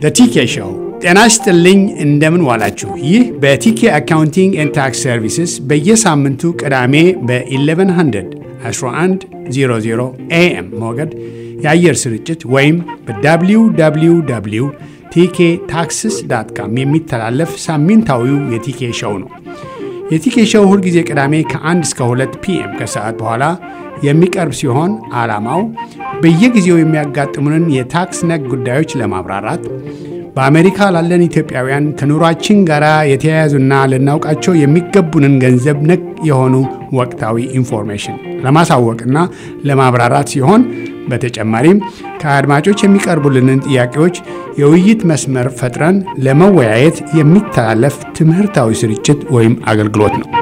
ቲኬ ሾው። ጤና ይስጥልኝ፣ እንደምን ዋላችሁ። ይህ በቲኬ አካውንቲንግ ኤንድ ታክስ ሰርቪስስ በየሳምንቱ ቅዳሜ በ1100 1100 ኤኤም ሞገድ የአየር ስርጭት ወይም በwww ቲኬ ታክስስ ዳት ካም የሚተላለፍ ሳምንታዊው የቲኬ ሾው ነው። የቲኬ ሾው ሁልጊዜ ቅዳሜ ከ1 እስከ 2 ፒኤም ከሰዓት በኋላ የሚቀርብ ሲሆን ዓላማው በየጊዜው የሚያጋጥሙንን የታክስ ነክ ጉዳዮች ለማብራራት በአሜሪካ ላለን ኢትዮጵያውያን ከኑሯችን ጋር የተያያዙና ልናውቃቸው የሚገቡንን ገንዘብ ነክ የሆኑ ወቅታዊ ኢንፎርሜሽን ለማሳወቅና ለማብራራት ሲሆን በተጨማሪም ከአድማጮች የሚቀርቡልንን ጥያቄዎች የውይይት መስመር ፈጥረን ለመወያየት የሚተላለፍ ትምህርታዊ ስርጭት ወይም አገልግሎት ነው።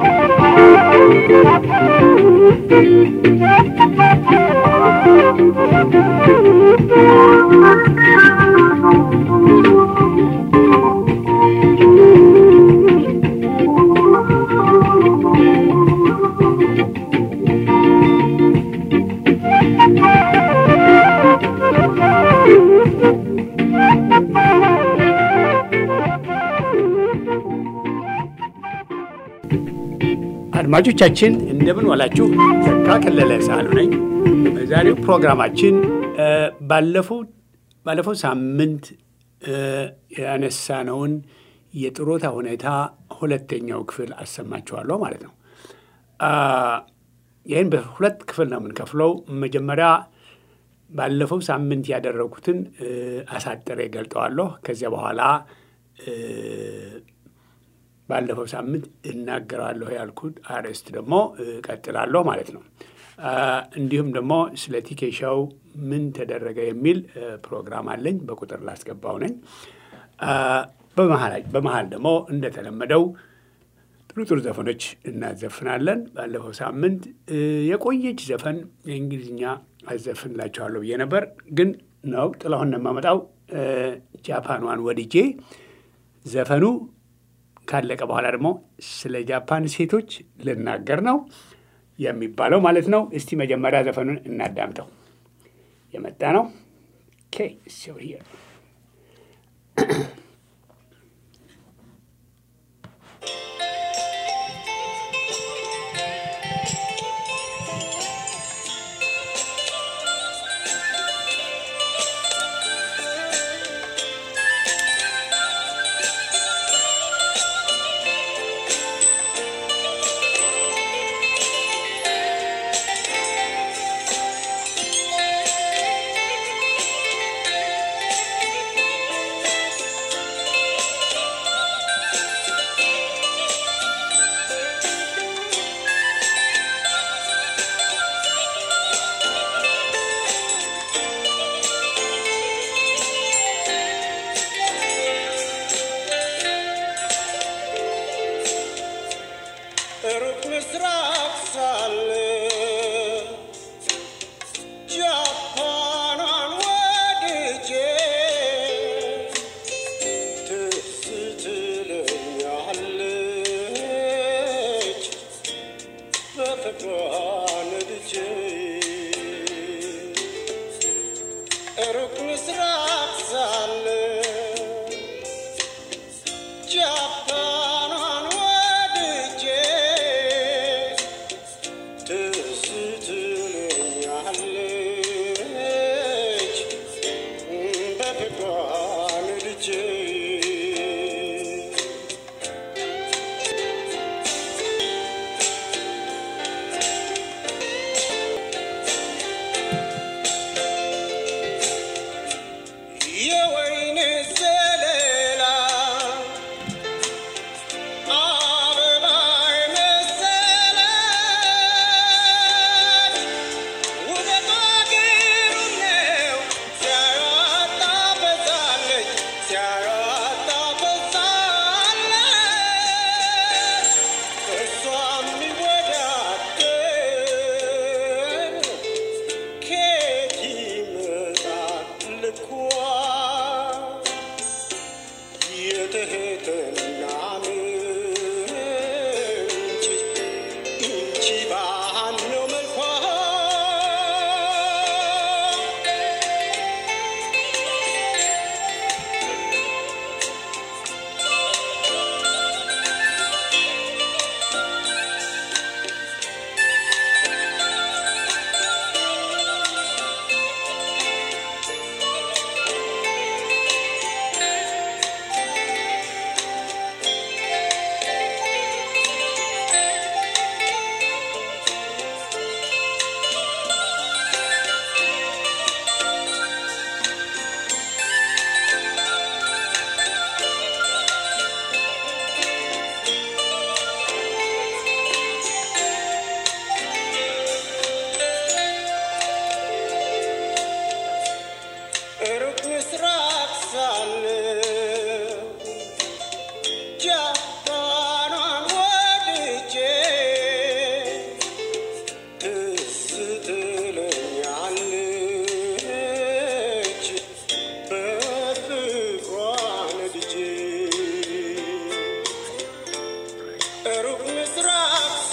አድማጮቻችን እንደምን ዋላችሁ። ዘካ ከለለ ሳሉ ነኝ። በዛሬው ፕሮግራማችን ባለፈው ሳምንት ያነሳነውን የጥሮታ ሁኔታ ሁለተኛው ክፍል አሰማችኋለሁ ማለት ነው። ይህን በሁለት ክፍል ነው የምንከፍለው። መጀመሪያ ባለፈው ሳምንት ያደረጉትን አሳጥሬ ገልጠዋለሁ። ከዚያ በኋላ ባለፈው ሳምንት እናገራለሁ ያልኩት አርዕስት ደግሞ ቀጥላለሁ ማለት ነው። እንዲሁም ደግሞ ስለ ቲኬሻው ምን ተደረገ የሚል ፕሮግራም አለኝ። በቁጥር ላስገባው ነኝ። በመሀል ደግሞ እንደተለመደው ጥሩ ጥሩ ዘፈኖች እናዘፍናለን። ባለፈው ሳምንት የቆየች ዘፈን የእንግሊዝኛ አዘፍንላችኋለሁ ብዬ ነበር፣ ግን ነው ጥላሁን የማመጣው ጃፓኗን ወድጄ ዘፈኑ ካለቀ በኋላ ደግሞ ስለ ጃፓን ሴቶች ልናገር ነው የሚባለው ማለት ነው። እስቲ መጀመሪያ ዘፈኑን እናዳምጠው። የመጣ ነው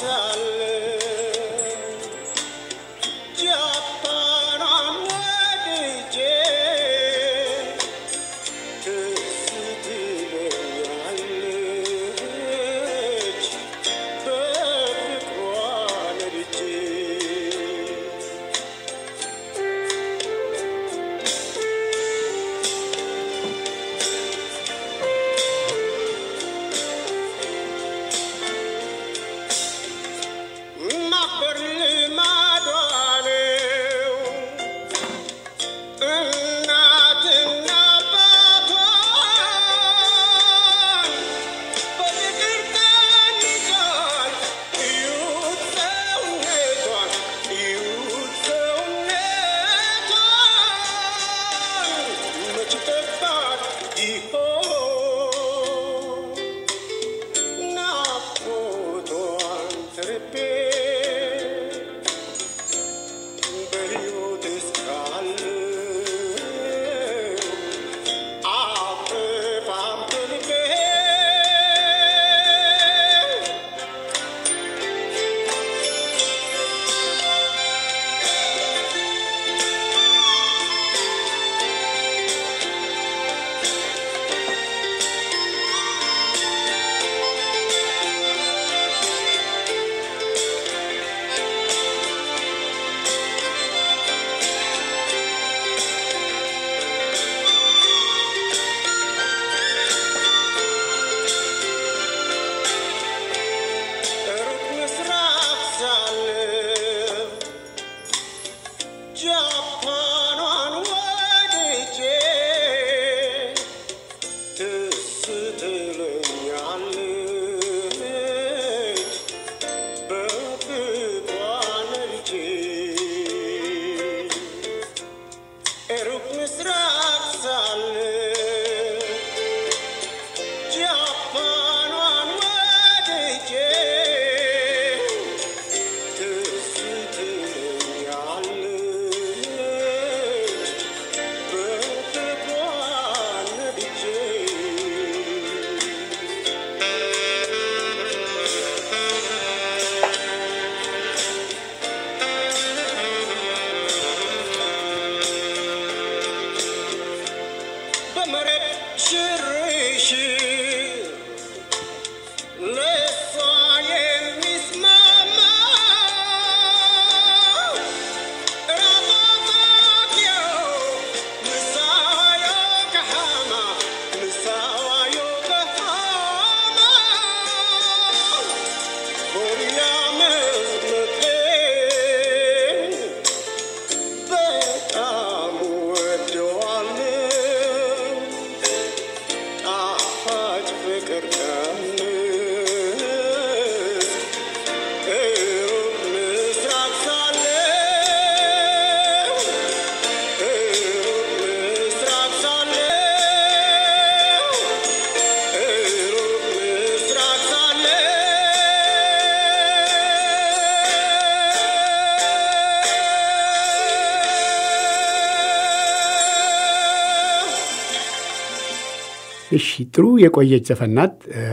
እሺ ጥሩ የቆየች ዘፈን ናት።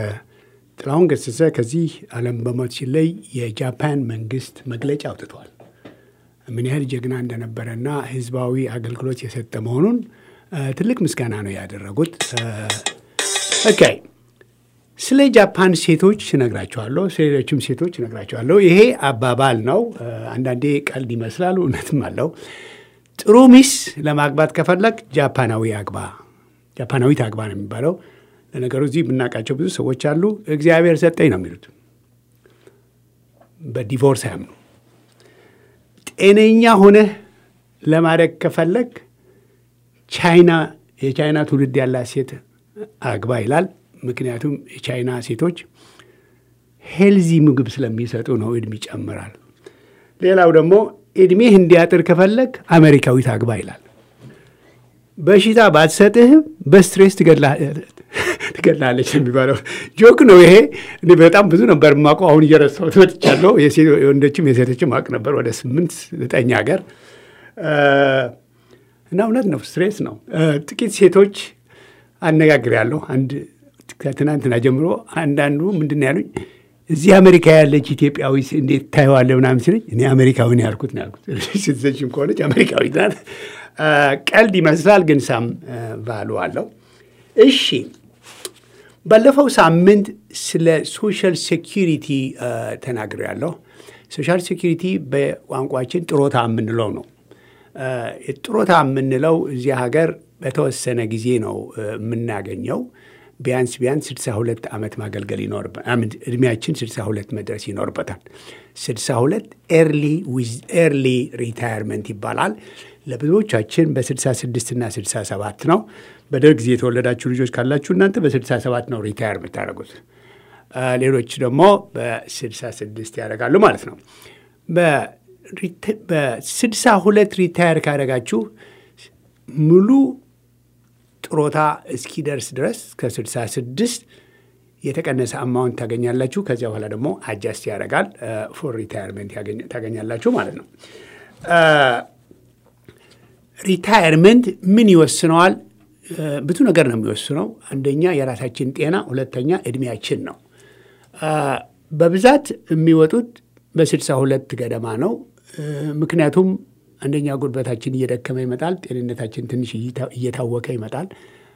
ጥላሁን ገሰሰ ከዚህ ዓለም በሞት ሲለይ የጃፓን መንግስት መግለጫ አውጥቷል። ምን ያህል ጀግና እንደነበረና ህዝባዊ አገልግሎት የሰጠ መሆኑን ትልቅ ምስጋና ነው ያደረጉት። ኦኬ ስለ ጃፓን ሴቶች እነግራቸዋለሁ፣ ስለ ሌሎችም ሴቶች እነግራቸዋለሁ። ይሄ አባባል ነው። አንዳንዴ ቀልድ ይመስላል፣ እውነትም አለው። ጥሩ ሚስ ለማግባት ከፈለግ ጃፓናዊ አግባ ጃፓናዊት አግባ ነው የሚባለው። ለነገሩ እዚህ የምናውቃቸው ብዙ ሰዎች አሉ። እግዚአብሔር ሰጠኝ ነው የሚሉት። በዲቮርስ አያምኑ። ጤነኛ ሆነህ ለማድረግ ከፈለግ ቻይና የቻይና ትውልድ ያላት ሴት አግባ ይላል። ምክንያቱም የቻይና ሴቶች ሄልዚ ምግብ ስለሚሰጡ ነው፣ እድሜ ይጨምራል። ሌላው ደግሞ እድሜህ እንዲያጥር ከፈለግ አሜሪካዊት አግባ ይላል። በሽታ ባትሰጥህም በስትሬስ ትገላለች የሚባለው ጆክ ነው ይሄ። እኔ በጣም ብዙ ነበር የማውቀው፣ አሁን እየረሳሁት መጥቻለሁ። የወንዶችም የሴቶችም አውቅ ነበር ወደ ስምንት ዘጠኝ ሀገር እና እውነት ነው፣ ስትሬስ ነው። ጥቂት ሴቶች አነጋግሬያለሁ። አንድ ከትናንትና ጀምሮ አንዳንዱ ምንድን ነው ያሉኝ፣ እዚህ አሜሪካ ያለች ኢትዮጵያዊ እንዴት ታየዋለህ ምናምን ሲለኝ እኔ አሜሪካዊ ነው ያልኩት ነው ያልኩት። ሲቲዘንሽን ከሆነች አሜሪካዊ ናት። ቀልድ ይመስላል፣ ግን ሳም ቫሉ አለው። እሺ ባለፈው ሳምንት ስለ ሶሻል ሴኪሪቲ ተናግሬያለሁ። ሶሻል ሴኪሪቲ በቋንቋችን ጥሮታ የምንለው ነው። ጥሮታ የምንለው እዚህ ሀገር በተወሰነ ጊዜ ነው የምናገኘው። ቢያንስ ቢያንስ 62 ዓመት ማገልገል ይኖርበታል። እድሜያችን 62 መድረስ ይኖርበታል። 62 ኤርሊ ሪታየርመንት ይባላል። ለብዙዎቻችን በ66 እና 67 ነው። በደርግ ጊዜ የተወለዳችሁ ልጆች ካላችሁ እናንተ በ67 ነው ሪታየር የምታደርጉት። ሌሎች ደግሞ በ66 ያደርጋሉ ማለት ነው። በ62 ሪታየር ካደረጋችሁ ሙሉ ጥሮታ እስኪደርስ ድረስ ከ66 የተቀነሰ አማውንት ታገኛላችሁ። ከዚያ በኋላ ደግሞ አጃስት ያደርጋል ፎር ሪታየርመንት ታገኛላችሁ ማለት ነው። ሪታየርመንት ምን ይወስነዋል? ብዙ ነገር ነው የሚወስነው። አንደኛ የራሳችን ጤና፣ ሁለተኛ እድሜያችን ነው። በብዛት የሚወጡት በስልሳ ሁለት ገደማ ነው። ምክንያቱም አንደኛ ጉልበታችን እየደከመ ይመጣል። ጤንነታችን ትንሽ እየታወቀ ይመጣል።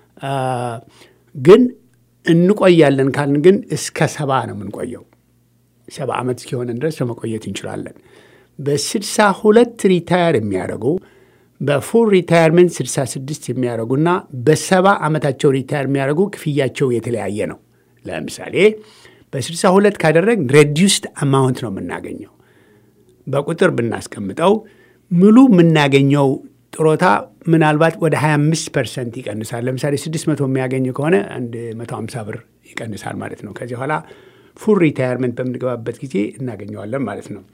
ግን እንቆያለን ካልን ግን እስከ ሰባ ነው የምንቆየው። ሰባ ዓመት እስኪሆነን ድረስ ለመቆየት እንችላለን። በስልሳ ሁለት ሪታየር የሚያደርጉ በፉል ሪታየርመንት 66 የሚያደርጉና በሰባ ዓመታቸው ሪታየር የሚያደርጉ ክፍያቸው የተለያየ ነው። ለምሳሌ በ62 ካደረግ ሬዲዩስድ አማውንት ነው የምናገኘው። በቁጥር ብናስቀምጠው ሙሉ የምናገኘው ጥሮታ ምናልባት ወደ 25 ፐርሰንት ይቀንሳል። ለምሳሌ 600 የሚያገኝ ከሆነ አንድ 150 ብር ይቀንሳል ማለት ነው። ከዚህ በኋላ ፉል ሪታየርመንት በምንገባበት ጊዜ እናገኘዋለን ማለት ነው።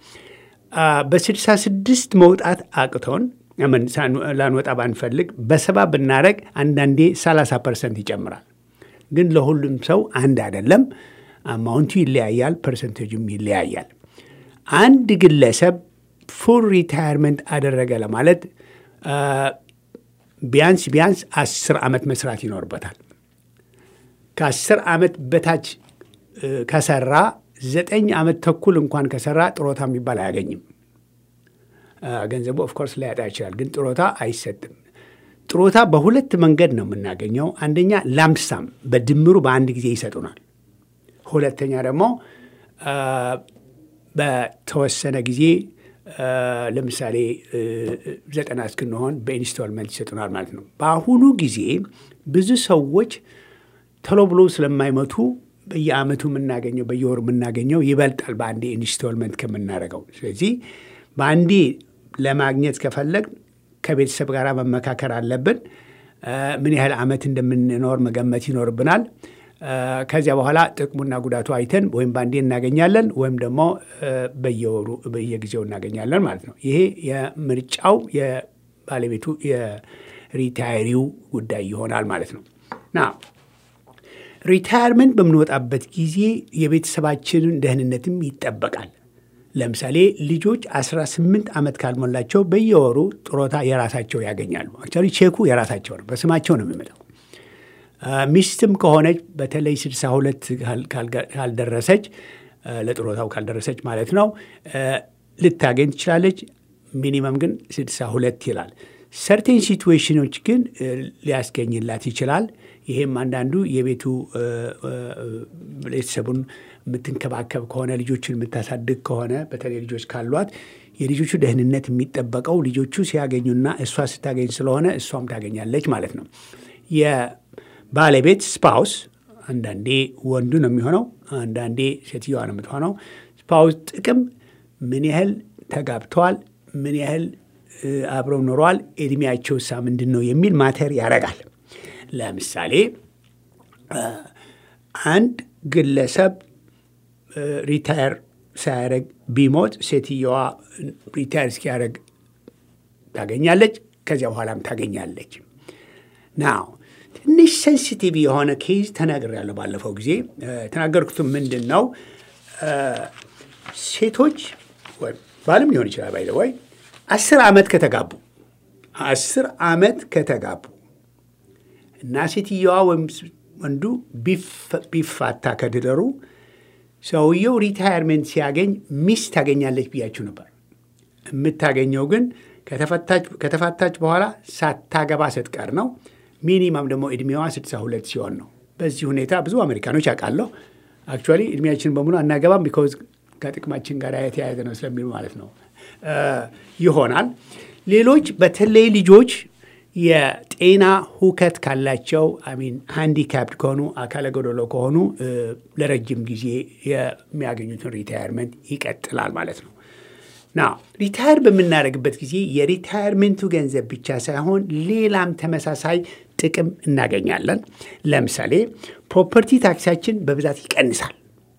በ66 መውጣት አቅቶን ላንወጣ ባንፈልግ በሰባ ብናደረግ አንዳንዴ 30 ፐርሰንት ይጨምራል። ግን ለሁሉም ሰው አንድ አይደለም። አማውንቱ ይለያያል፣ ፐርሰንቴጁም ይለያያል። አንድ ግለሰብ ፉል ሪታየርመንት አደረገ ለማለት ቢያንስ ቢያንስ አስር ዓመት መስራት ይኖርበታል። ከአስር ዓመት በታች ከሰራ ዘጠኝ ዓመት ተኩል እንኳን ከሰራ ጥሮታ የሚባል አያገኝም። ገንዘቡ ኦፍኮርስ ላያጣ ይችላል፣ ግን ጥሮታ አይሰጥም። ጥሮታ በሁለት መንገድ ነው የምናገኘው። አንደኛ ላምሳም በድምሩ በአንድ ጊዜ ይሰጡናል። ሁለተኛ ደግሞ በተወሰነ ጊዜ ለምሳሌ ዘጠና እስክንሆን በኢንስቶልመንት ይሰጡናል ማለት ነው። በአሁኑ ጊዜ ብዙ ሰዎች ቶሎ ብሎ ስለማይመቱ በየአመቱ የምናገኘው በየወሩ የምናገኘው ይበልጣል በአንዴ ኢንስቶልመንት ከምናደርገው። ስለዚህ በአንዴ ለማግኘት ከፈለግ ከቤተሰብ ጋር መመካከር አለብን። ምን ያህል ዓመት እንደምንኖር መገመት ይኖርብናል። ከዚያ በኋላ ጥቅሙና ጉዳቱ አይተን ወይም በአንዴ እናገኛለን ወይም ደግሞ በየወሩ በየጊዜው እናገኛለን ማለት ነው። ይሄ የምርጫው የባለቤቱ የሪታየሪው ጉዳይ ይሆናል ማለት ነው ና ሪታየርመንት በምንወጣበት ጊዜ የቤተሰባችንን ደህንነትም ይጠበቃል። ለምሳሌ ልጆች 18 ዓመት ካልሞላቸው በየወሩ ጥሮታ የራሳቸው ያገኛሉ። አክቹዋሊ ቼኩ የራሳቸው ነው፣ በስማቸው ነው የሚመጣው። ሚስትም ከሆነች በተለይ 62 ካልደረሰች ለጥሮታው ካልደረሰች ማለት ነው ልታገኝ ትችላለች። ሚኒመም ግን 62 ይላል። ሰርቴን ሲትዌሽኖች ግን ሊያስገኝላት ይችላል። ይሄም አንዳንዱ የቤቱ ቤተሰቡን የምትንከባከብ ከሆነ ልጆችን የምታሳድግ ከሆነ በተለይ ልጆች ካሏት የልጆቹ ደህንነት የሚጠበቀው ልጆቹ ሲያገኙና እሷ ስታገኝ ስለሆነ እሷም ታገኛለች ማለት ነው። የባለቤት ስፓውስ አንዳንዴ ወንዱ ነው የሚሆነው፣ አንዳንዴ ሴትዮዋ ነው የምትሆነው። ስፓውስ ጥቅም ምን ያህል ተጋብተዋል፣ ምን ያህል አብረው ኖረዋል፣ እድሜያቸው ሳ ምንድን ነው የሚል ማተር ያደርጋል። ለምሳሌ አንድ ግለሰብ ሪታየር ሳያደርግ ቢሞት ሴትየዋ ሪታየር እስኪያደርግ ታገኛለች። ከዚያ በኋላም ታገኛለች። ናው ትንሽ ሴንሲቲቭ የሆነ ኬዝ ተናግሬያለሁ ባለፈው ጊዜ። የተናገርኩትም ምንድን ነው ሴቶች ወይም ባልም ሊሆን ይችላል ባይ ወይ አስር ዓመት ከተጋቡ አስር ዓመት ከተጋቡ እና ሴትየዋ ወይም ወንዱ ቢፋታ ከድደሩ ሰውየው ሪታየርሜንት ሲያገኝ ሚስት ታገኛለች ብያችሁ ነበር። የምታገኘው ግን ከተፋታች በኋላ ሳታገባ ስትቀር ነው። ሚኒማም ደግሞ ዕድሜዋ 62 ሲሆን ነው። በዚህ ሁኔታ ብዙ አሜሪካኖች ያውቃለሁ። አክቹዋሊ ዕድሜያችን በሙሉ አናገባም ቢኮዝ ከጥቅማችን ጋር የተያያዘ ነው ስለሚሉ ማለት ነው ይሆናል። ሌሎች በተለይ ልጆች የጤና ሁከት ካላቸው አሚን ሃንዲካፕድ ከሆኑ አካለ ጎደሎ ከሆኑ ለረጅም ጊዜ የሚያገኙትን ሪታየርመንት ይቀጥላል ማለት ነው። ና ሪታየር በምናደርግበት ጊዜ የሪታየርሜንቱ ገንዘብ ብቻ ሳይሆን ሌላም ተመሳሳይ ጥቅም እናገኛለን። ለምሳሌ ፕሮፐርቲ ታክሳችን በብዛት ይቀንሳል።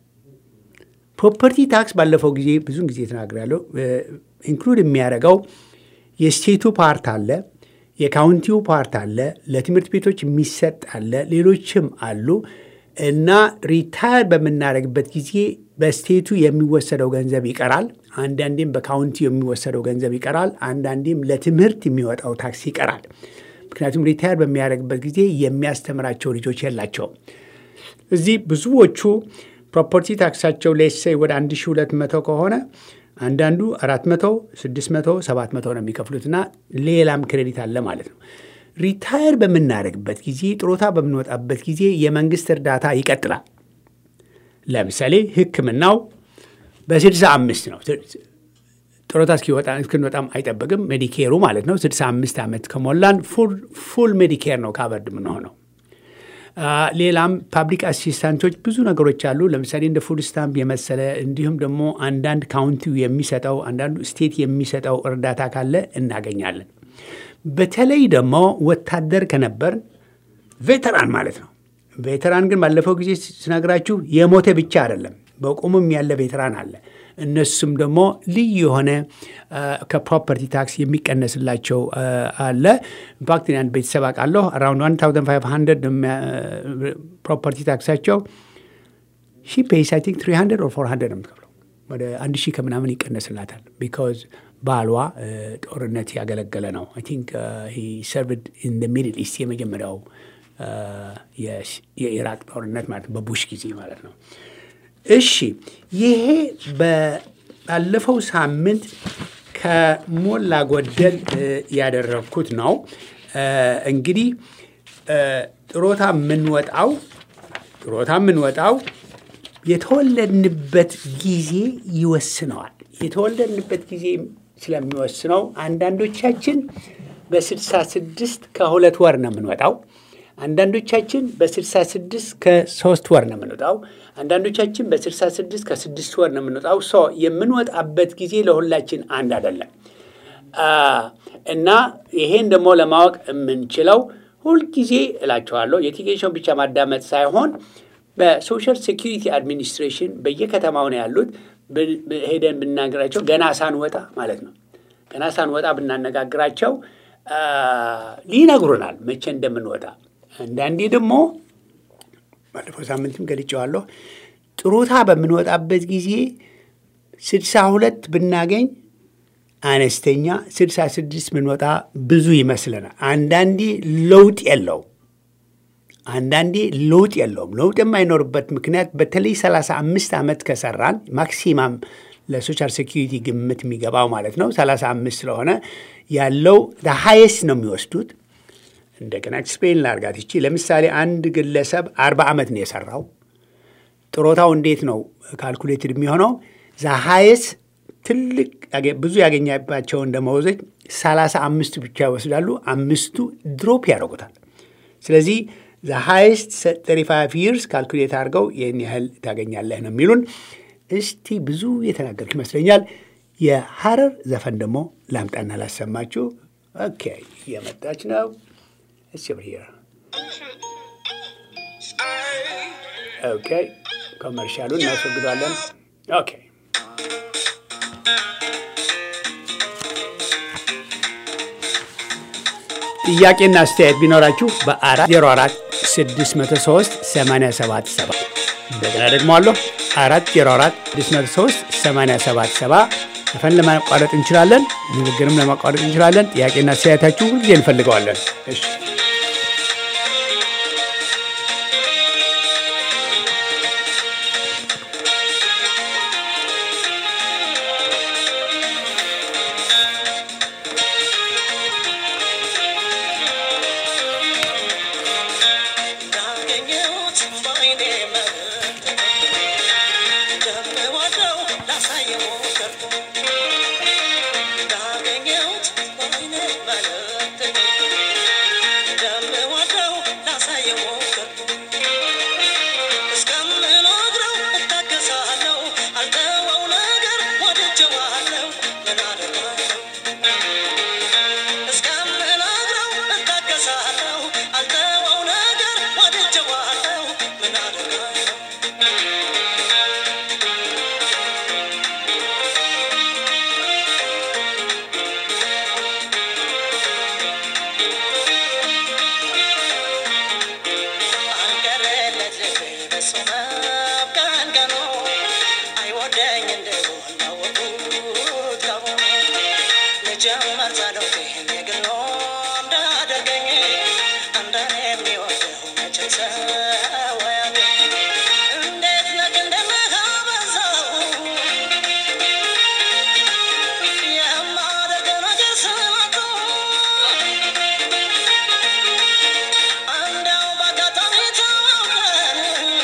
ፕሮፐርቲ ታክስ ባለፈው ጊዜ ብዙን ጊዜ ተናግሬያለሁ። ኢንክሉድ የሚያደርገው የስቴቱ ፓርት አለ፣ የካውንቲው ፓርት አለ፣ ለትምህርት ቤቶች የሚሰጥ አለ፣ ሌሎችም አሉ እና ሪታየር በምናደርግበት ጊዜ በስቴቱ የሚወሰደው ገንዘብ ይቀራል። አንዳንዴም በካውንቲው የሚወሰደው ገንዘብ ይቀራል። አንዳንዴም ለትምህርት የሚወጣው ታክስ ይቀራል። ምክንያቱም ሪታየር በሚያደርግበት ጊዜ የሚያስተምራቸው ልጆች የላቸውም። እዚህ ብዙዎቹ ፕሮፐርቲ ታክሳቸው ሌሴይ ወደ 1200 ከሆነ አንዳንዱ 400፣ 600፣ 700 ነው የሚከፍሉትና ሌላም ክሬዲት አለ ማለት ነው። ሪታየር በምናደርግበት ጊዜ ጥሮታ በምንወጣበት ጊዜ የመንግስት እርዳታ ይቀጥላል። ለምሳሌ ሕክምናው በ65 ነው። ጥሮታ እስክንወጣም አይጠበቅም። ሜዲኬሩ ማለት ነው። 65 ዓመት ከሞላን ፉል ሜዲኬር ነው ካቨርድ የምንሆነው። ሌላም ፓብሊክ አሲስታንቶች ብዙ ነገሮች አሉ። ለምሳሌ እንደ ፉድ ስታምፕ የመሰለ እንዲሁም ደግሞ አንዳንድ ካውንቲው የሚሰጠው አንዳንዱ ስቴት የሚሰጠው እርዳታ ካለ እናገኛለን። በተለይ ደግሞ ወታደር ከነበር ቬተራን ማለት ነው። ቬተራን ግን ባለፈው ጊዜ ስነግራችሁ የሞተ ብቻ አይደለም፣ በቁሙም ያለ ቬተራን አለ። እነሱም ደግሞ ልዩ የሆነ ከፕሮፐርቲ ታክስ የሚቀነስላቸው አለ። ኢንፋክት አንድ ቤተሰብ አውቃለሁ አራውንድ 1500 ፕሮፐርቲ ታክሳቸው ሺ ፔይስ አይ ቲንክ 300 ኦር 400 ነው የምትከፍለው። ወደ አንድ ሺህ ከምናምን ይቀነስላታል። ቢካዝ ባሏ ጦርነት ያገለገለ ነው። አይ ቲንክ ሂ ሰርቭድ ኢን ሚድል ኢስት የመጀመሪያው የኢራቅ ጦርነት ማለት ነው፣ በቡሽ ጊዜ ማለት ነው። እሺ ይሄ ባለፈው ሳምንት ከሞላ ጎደል ያደረግኩት ነው። እንግዲህ ጥሮታ የምንወጣው ጥሮታ የምንወጣው የተወለድንበት ጊዜ ይወስነዋል። የተወለድንበት ጊዜ ስለሚወስነው አንዳንዶቻችን በስልሳ ስድስት ከሁለት ወር ነው የምንወጣው። አንዳንዶቻችን በ66 ከሶስት ወር ነው የምንወጣው። አንዳንዶቻችን በ66 ከስድስት ወር ነው የምንወጣው። ሶ የምንወጣበት ጊዜ ለሁላችን አንድ አይደለም እና ይሄን ደግሞ ለማወቅ የምንችለው ሁልጊዜ እላቸዋለሁ የቲኬሽን ብቻ ማዳመጥ ሳይሆን በሶሻል ሴኪሪቲ አድሚኒስትሬሽን በየከተማው ነው ያሉት። ሄደን ብናገራቸው ገና ሳንወጣ ማለት ነው ገና ሳንወጣ ብናነጋግራቸው ሊነግሩናል መቼ እንደምንወጣ። አንዳንዴ ደግሞ ባለፈው ሳምንትም ገልጬዋለሁ። ጥሮታ በምንወጣበት ጊዜ ስድሳ ሁለት ብናገኝ አነስተኛ፣ ስድሳ ስድስት ብንወጣ ብዙ ይመስለናል። አንዳንዴ ለውጥ የለው አንዳንዴ ለውጥ የለውም። ለውጥ የማይኖርበት ምክንያት በተለይ ሰላሳ አምስት ዓመት ከሰራን ማክሲማም ለሶሻል ሴኪሪቲ ግምት የሚገባው ማለት ነው ሰላሳ አምስት ስለሆነ ያለው ሃይስት ነው የሚወስዱት። እንደገና ኤክስፕሌን ላርጋት ይቺ ለምሳሌ አንድ ግለሰብ አርባ ዓመት ነው የሰራው። ጥሮታው እንዴት ነው ካልኩሌትድ የሚሆነው? ዛ ሃይስት ትልቅ ብዙ ያገኛባቸውን ደመወዞች ሰላሳ አምስቱ ብቻ ይወስዳሉ። አምስቱ ድሮፕ ያደርጉታል። ስለዚህ ዘ ሃይስት ሰሪ ፋይቭ ይርስ ካልኩሌት አድርገው ይህን ያህል ታገኛለህ ነው የሚሉን። እስቲ ብዙ የተናገርኩ ይመስለኛል። የሐረር ዘፈን ደግሞ ላምጣና ላሰማችሁ። ኦኬ እየመጣች ነው። እስ ብር ኦኬ ኮመርሻሉን እናስወግዷለን። ኦኬ ጥያቄና አስተያየት ቢኖራችሁ በ404 603 877 እንደገና ደግሞ አለሁ 404 603 877 ዘፈን ለማቋረጥ እንችላለን፣ ንግግርም ለማቋረጥ እንችላለን። ጥያቄና አስተያየታችሁ ሁልጊዜ እንፈልገዋለን። እሺ ጀመር ጸሎቴ የግሎ እንዳደርገኝ እንደኔ የሚወደው መቼም ሰው አያገኝ። እንዴት ነህ እንደምታበዛው የማደርገው ነገር ስላጡ እንደው በአጋጣሚ ተዋውቀን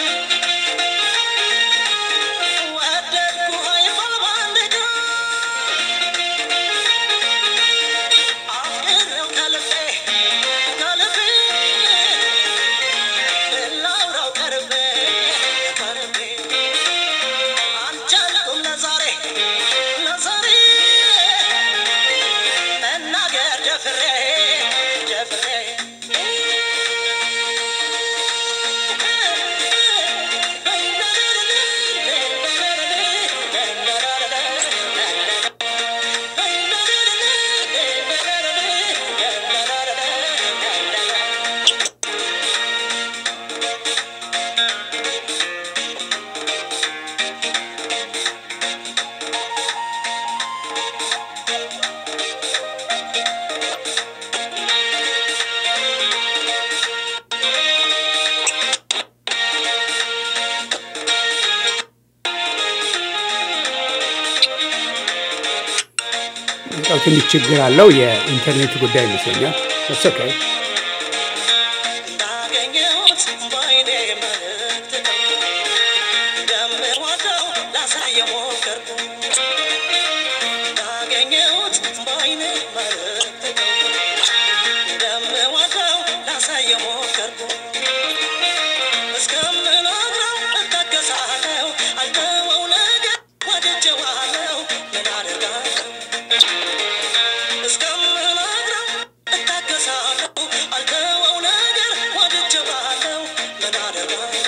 ወደድኩህ አይባል በአንድ ቀን አፍቅሬው ከልቤ ከልቤ ላውራው ቀርቤ ቀርቤ አልቻልኩም ለዛሬ ለዛሬ መናገር ደፍሬ ደፍሬ በጣም ትንሽ ችግር አለው። የኢንተርኔት ጉዳይ ይመስለኛል። ስ ኦኬ እንዳገኘሁት በዓይኔ መልእክት እንደምወደው ላሳየው ሞከርኩ። እንዳገኘሁት በዓይኔ መልእክት እንደምወደው ላሳየው ሞከርኩ። እስከምነግረው እታገሳለሁ፣ አልተወው ነገር ወድጄዋለሁ፣ ምን አደርጋለሁ? እስከምነግረው እታገሳለሁ፣ አልተወው ነገር ወድጄዋለሁ፣ ምን አደርጋለሁ?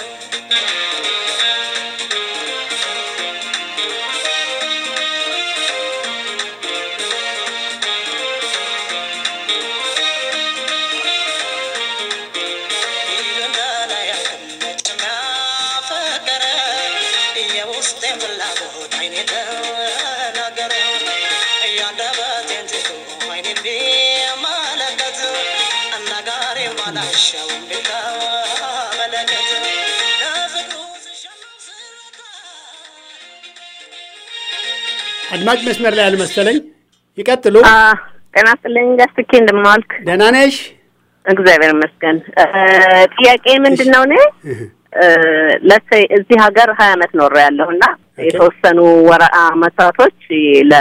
የውስጤን ፍላጎት አይኔ ተናገረ እያንደበቴን ትቶ አይኔን ቢመለከት አናጋሪ ማላሻው ቢመለከት ለፍቅሩ ስሸነፍ ስረታ አድማጭ መስመር ላይ አልመሰለኝ። ይቀጥሉ። ጤና ይስጥልኝ ጋስትኬ እንደምን ዋልክ? ደህና ነሽ? እግዚአብሔር ይመስገን። እ፣ ጥያቄ ምንድን ነው? እኔ ለሰይ እዚህ ሀገር ሀያ አመት ኖሬ ያለሁ እና የተወሰኑ ወረ አመታቶች ለ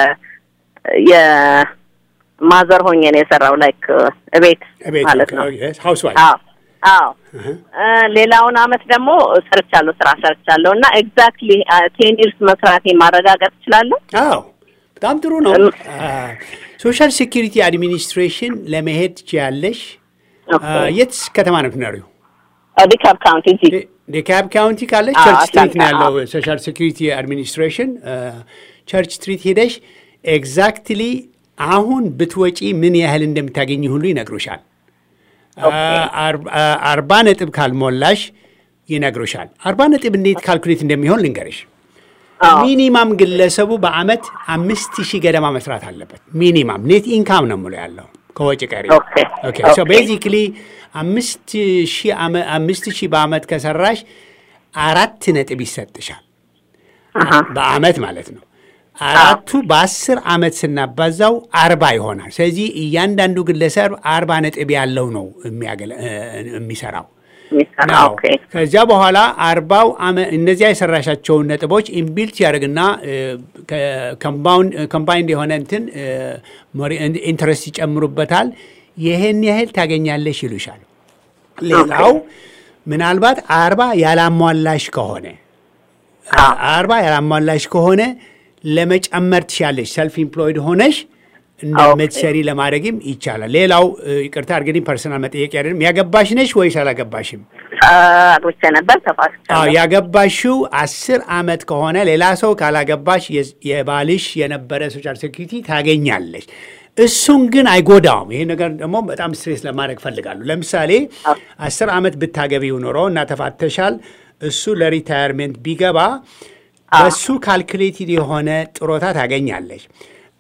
የማዘር ሆኜ ነው የሰራው ላይክ እቤት እቤት ማለት ነው። ሀውስ ዋይፍ አዎ አዎ። እ፣ ሌላውን አመት ደግሞ ሰርቻለሁ፣ ስራ ሰርቻለሁ እና ኤግዛክትሊ ቴን ይርስ መስራቴ ማረጋገጥ እችላለሁ? አዎ በጣም ጥሩ ነው። እም። ሶሻል ሴኪሪቲ አድሚኒስትሬሽን ለመሄድ ትችያለሽ። ኦኬ። የት ከተማ ነው የምትኖሪው? ዲካፕ ካውንቲ እዚህ ዴካብ ካውንቲ ካለ አዎ፣ ቸርች ስትሪት ነው አትላንታ፣ ያለው ሶሻል ሴኪሪቲ አድሚኒስትሬሽን ቸርች ስትሪት ሄደሽ ኤግዛክትሊ አሁን ብትወጪ ምን ያህል እንደምታገኝ ሁሉ ይነግሩሻል። አር- አርባ ነጥብ ካልሞላሽ ይነግሩሻል። አርባ ነጥብ እንዴት ካልኩሌት እንደሚሆን ልንገርሽ። አዎ። ሚኒማም ግለሰቡ በአመት አምስት ሺህ ገደማ መስራት አለበት። ሚኒማም ኔት ኢንካም ነው የምለው ያለው ከወጪ ቀሪ። ኦኬ፣ ኦኬ ሶ ኦኬ። ቤዚክሊ አምስት ሺህ አመ- አምስት ሺህ በአመት ከሰራሽ አራት ነጥብ ይሰጥሻል አሃ። በአመት ማለት ነው። አራቱ በአስር አመት ስናባዛው አርባ ይሆናል። ስለዚህ እያንዳንዱ ግለሰብ አርባ ነጥብ ያለው ነው የሚያገለ- እ- የሚሰራው የሚሰራ ነው። ኦኬ ከዚያ በኋላ አርባው አመ- እነዚያ የሰራሻቸውን ነጥቦች ኢምቢልት ያደርግና ኮምባይንድ የሆነ እንትን ኢንትረስት ይጨምሩበታል። ይህን ያህል ታገኛለሽ ይሉሻል። ሌላው ምናልባት አርባ ያላሟላሽ ከሆነ አርባ ያላሟላሽ ከሆነ ለመጨመር ትሻለሽ። ሰልፍ ኢምፕሎይድ ሆነሽ እንደምትሰሪ ለማድረግም ይቻላል። ሌላው እ፣ ይቅርታ እንግዲህ ፐርሰናል መጠየቅ አይደለም። ያገባሽ ነሽ ወይስ አላገባሽም? አግብቼ ነበር አዎ ተፋስቻለሁ። ያገባሽው አስር አመት ከሆነ ሌላ ሰው ካላገባሽ የ- የባልሽ የነበረ ሶሻል ሴኩሪቲ ታገኛለሽ። እሱን ግን አይጎዳውም። ይሄ ነገር ደግሞ በጣም ስትሬስ ለማድረግ ፈልጋለሁ። ለምሳሌ አስር አመት ብታገቢው ኖሮ እና ተፋተሻል፣ እሱ ለሪታየርሜንት ቢገባ በሱ ካልኩሌትድ የሆነ ጥሮታ ታገኛለሽ።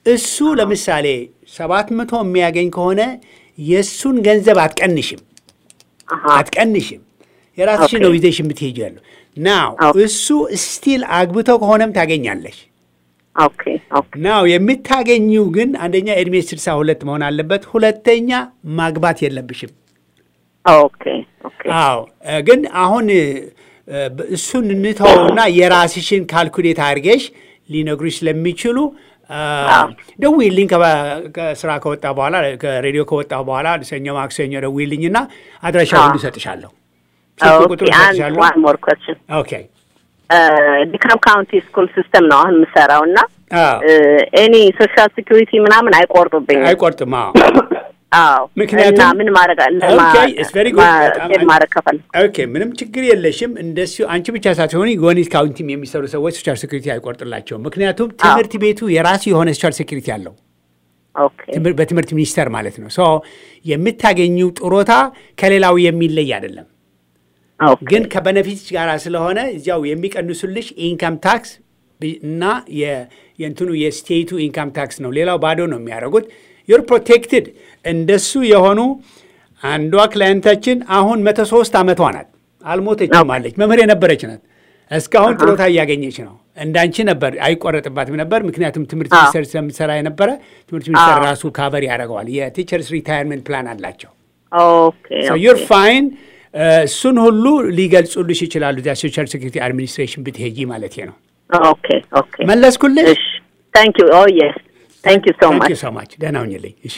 እሱ ለምሳሌ ሰባት መቶ የሚያገኝ ከሆነ የእሱን ገንዘብ አትቀንሽም አሃ አትቀንሽም። የራስሽን ኦኬ። ነው ይዘሽ የምትሄጂ ያለው ናው ኦኬ። እሱ ስቲል አግብተው ከሆነም ታገኛለሽ። ኦኬ ኦኬ ናው የምታገኚው ግን አንደኛ ዕድሜ ስልሳ ሁለት መሆን አለበት፣ ሁለተኛ ማግባት የለብሽም። ኦኬ ኦኬ አዎ እ፣ ግን አሁን እ፣ ብ- እሱን እንተውና የራስሽን ካልኩሌት አድርገሽ ሊነግሩሽ ስለሚችሉ አ፣ አዎ። ደውዪልኝ ከባ- ከስራ ከወጣ በኋላ ከሬዲዮ ከወጣ በኋላ ሰኞ ማክሰኞ ደውዪልኝና አድራሻ አዎ። ሁሉ እሰጥሻለሁ። ስልክ ኦኬ ቁጥሩ አንድ እሰጥሻለሁ። ዋን ሞር ኮስችን ኦኬ ዲካም ካውንቲ ስኩል ሲስተም ነው አሁን የምሰራው እና አዎ። ኤኒ ሶሻል ሴኩሪቲ ምናምን አይቆርጡብኝም። አይቆርጥም። አዎ አዎ ምክንያቱም- እና ምን ማድረግ ኦኬ፣ it's very good። በጣም ማ- ማድረግ ከፈል ኦኬ ምንም ችግር የለሽም። እንደሱ አንቺ ብቻ ሳትሆኒ ጎኒት ካውንቲም የሚሰሩ ሰዎች ሶሻል ሴኩሪቲ አይቆርጥላቸውም። ምክንያቱም ትምህርት ቤቱ የራሱ የሆነ ሶሻል ሴኩሪቲ አለው። ኦኬ ትምህር- በትምህርት ሚኒስቴር ማለት ነው። ሶ የምታገኙ ጥሮታ ከሌላው የሚለይ አይደለም። ኦኬ ግን ከበነፊት ጋር ስለሆነ እዚያው የሚቀንሱልሽ ኢንካም ታክስ ቢ- እና የ- የእንትኑ የስቴቱ ኢንካም ታክስ ነው። ሌላው ባዶ ነው የሚያደርጉት። ዩር ፕሮቴክትድ። እንደሱ የሆኑ አንዷ ክላይንታችን አሁን መቶ ሶስት ዓመቷ ናት። አልሞተችም አለች። መምህር የነበረች ናት። እስካሁን ጥሮታ እያገኘች ነው። እንዳንቺ ነበር አይቆረጥባትም ነበር። ምክንያቱም ትምህርት አዎ። ሚኒስቴር ስለምትሰራ የነበረ ትምህርት ሚኒስቴር አዎ። ራሱ ካቨር ያደርገዋል። የቲቸርስ ሪታየርመንት ፕላን አላቸው። ኦኬ ዩር ኦኬ ፋይን እሱን ሁሉ ሊገልጹልሽ ይችላሉ። እዚያ ሶሻል ሴኩሪቲ አድሚኒስትሬሽን ብትሄጂ ማለት ነው። ኦኬ ኦኬ መለስኩልሽ። እሺ ታንክ ዩ ኦ የስ ታንክ ዩ ሶ ታንክ ማች ዩ ሶ ማች። ደህና ሁኝልኝ። እሺ፣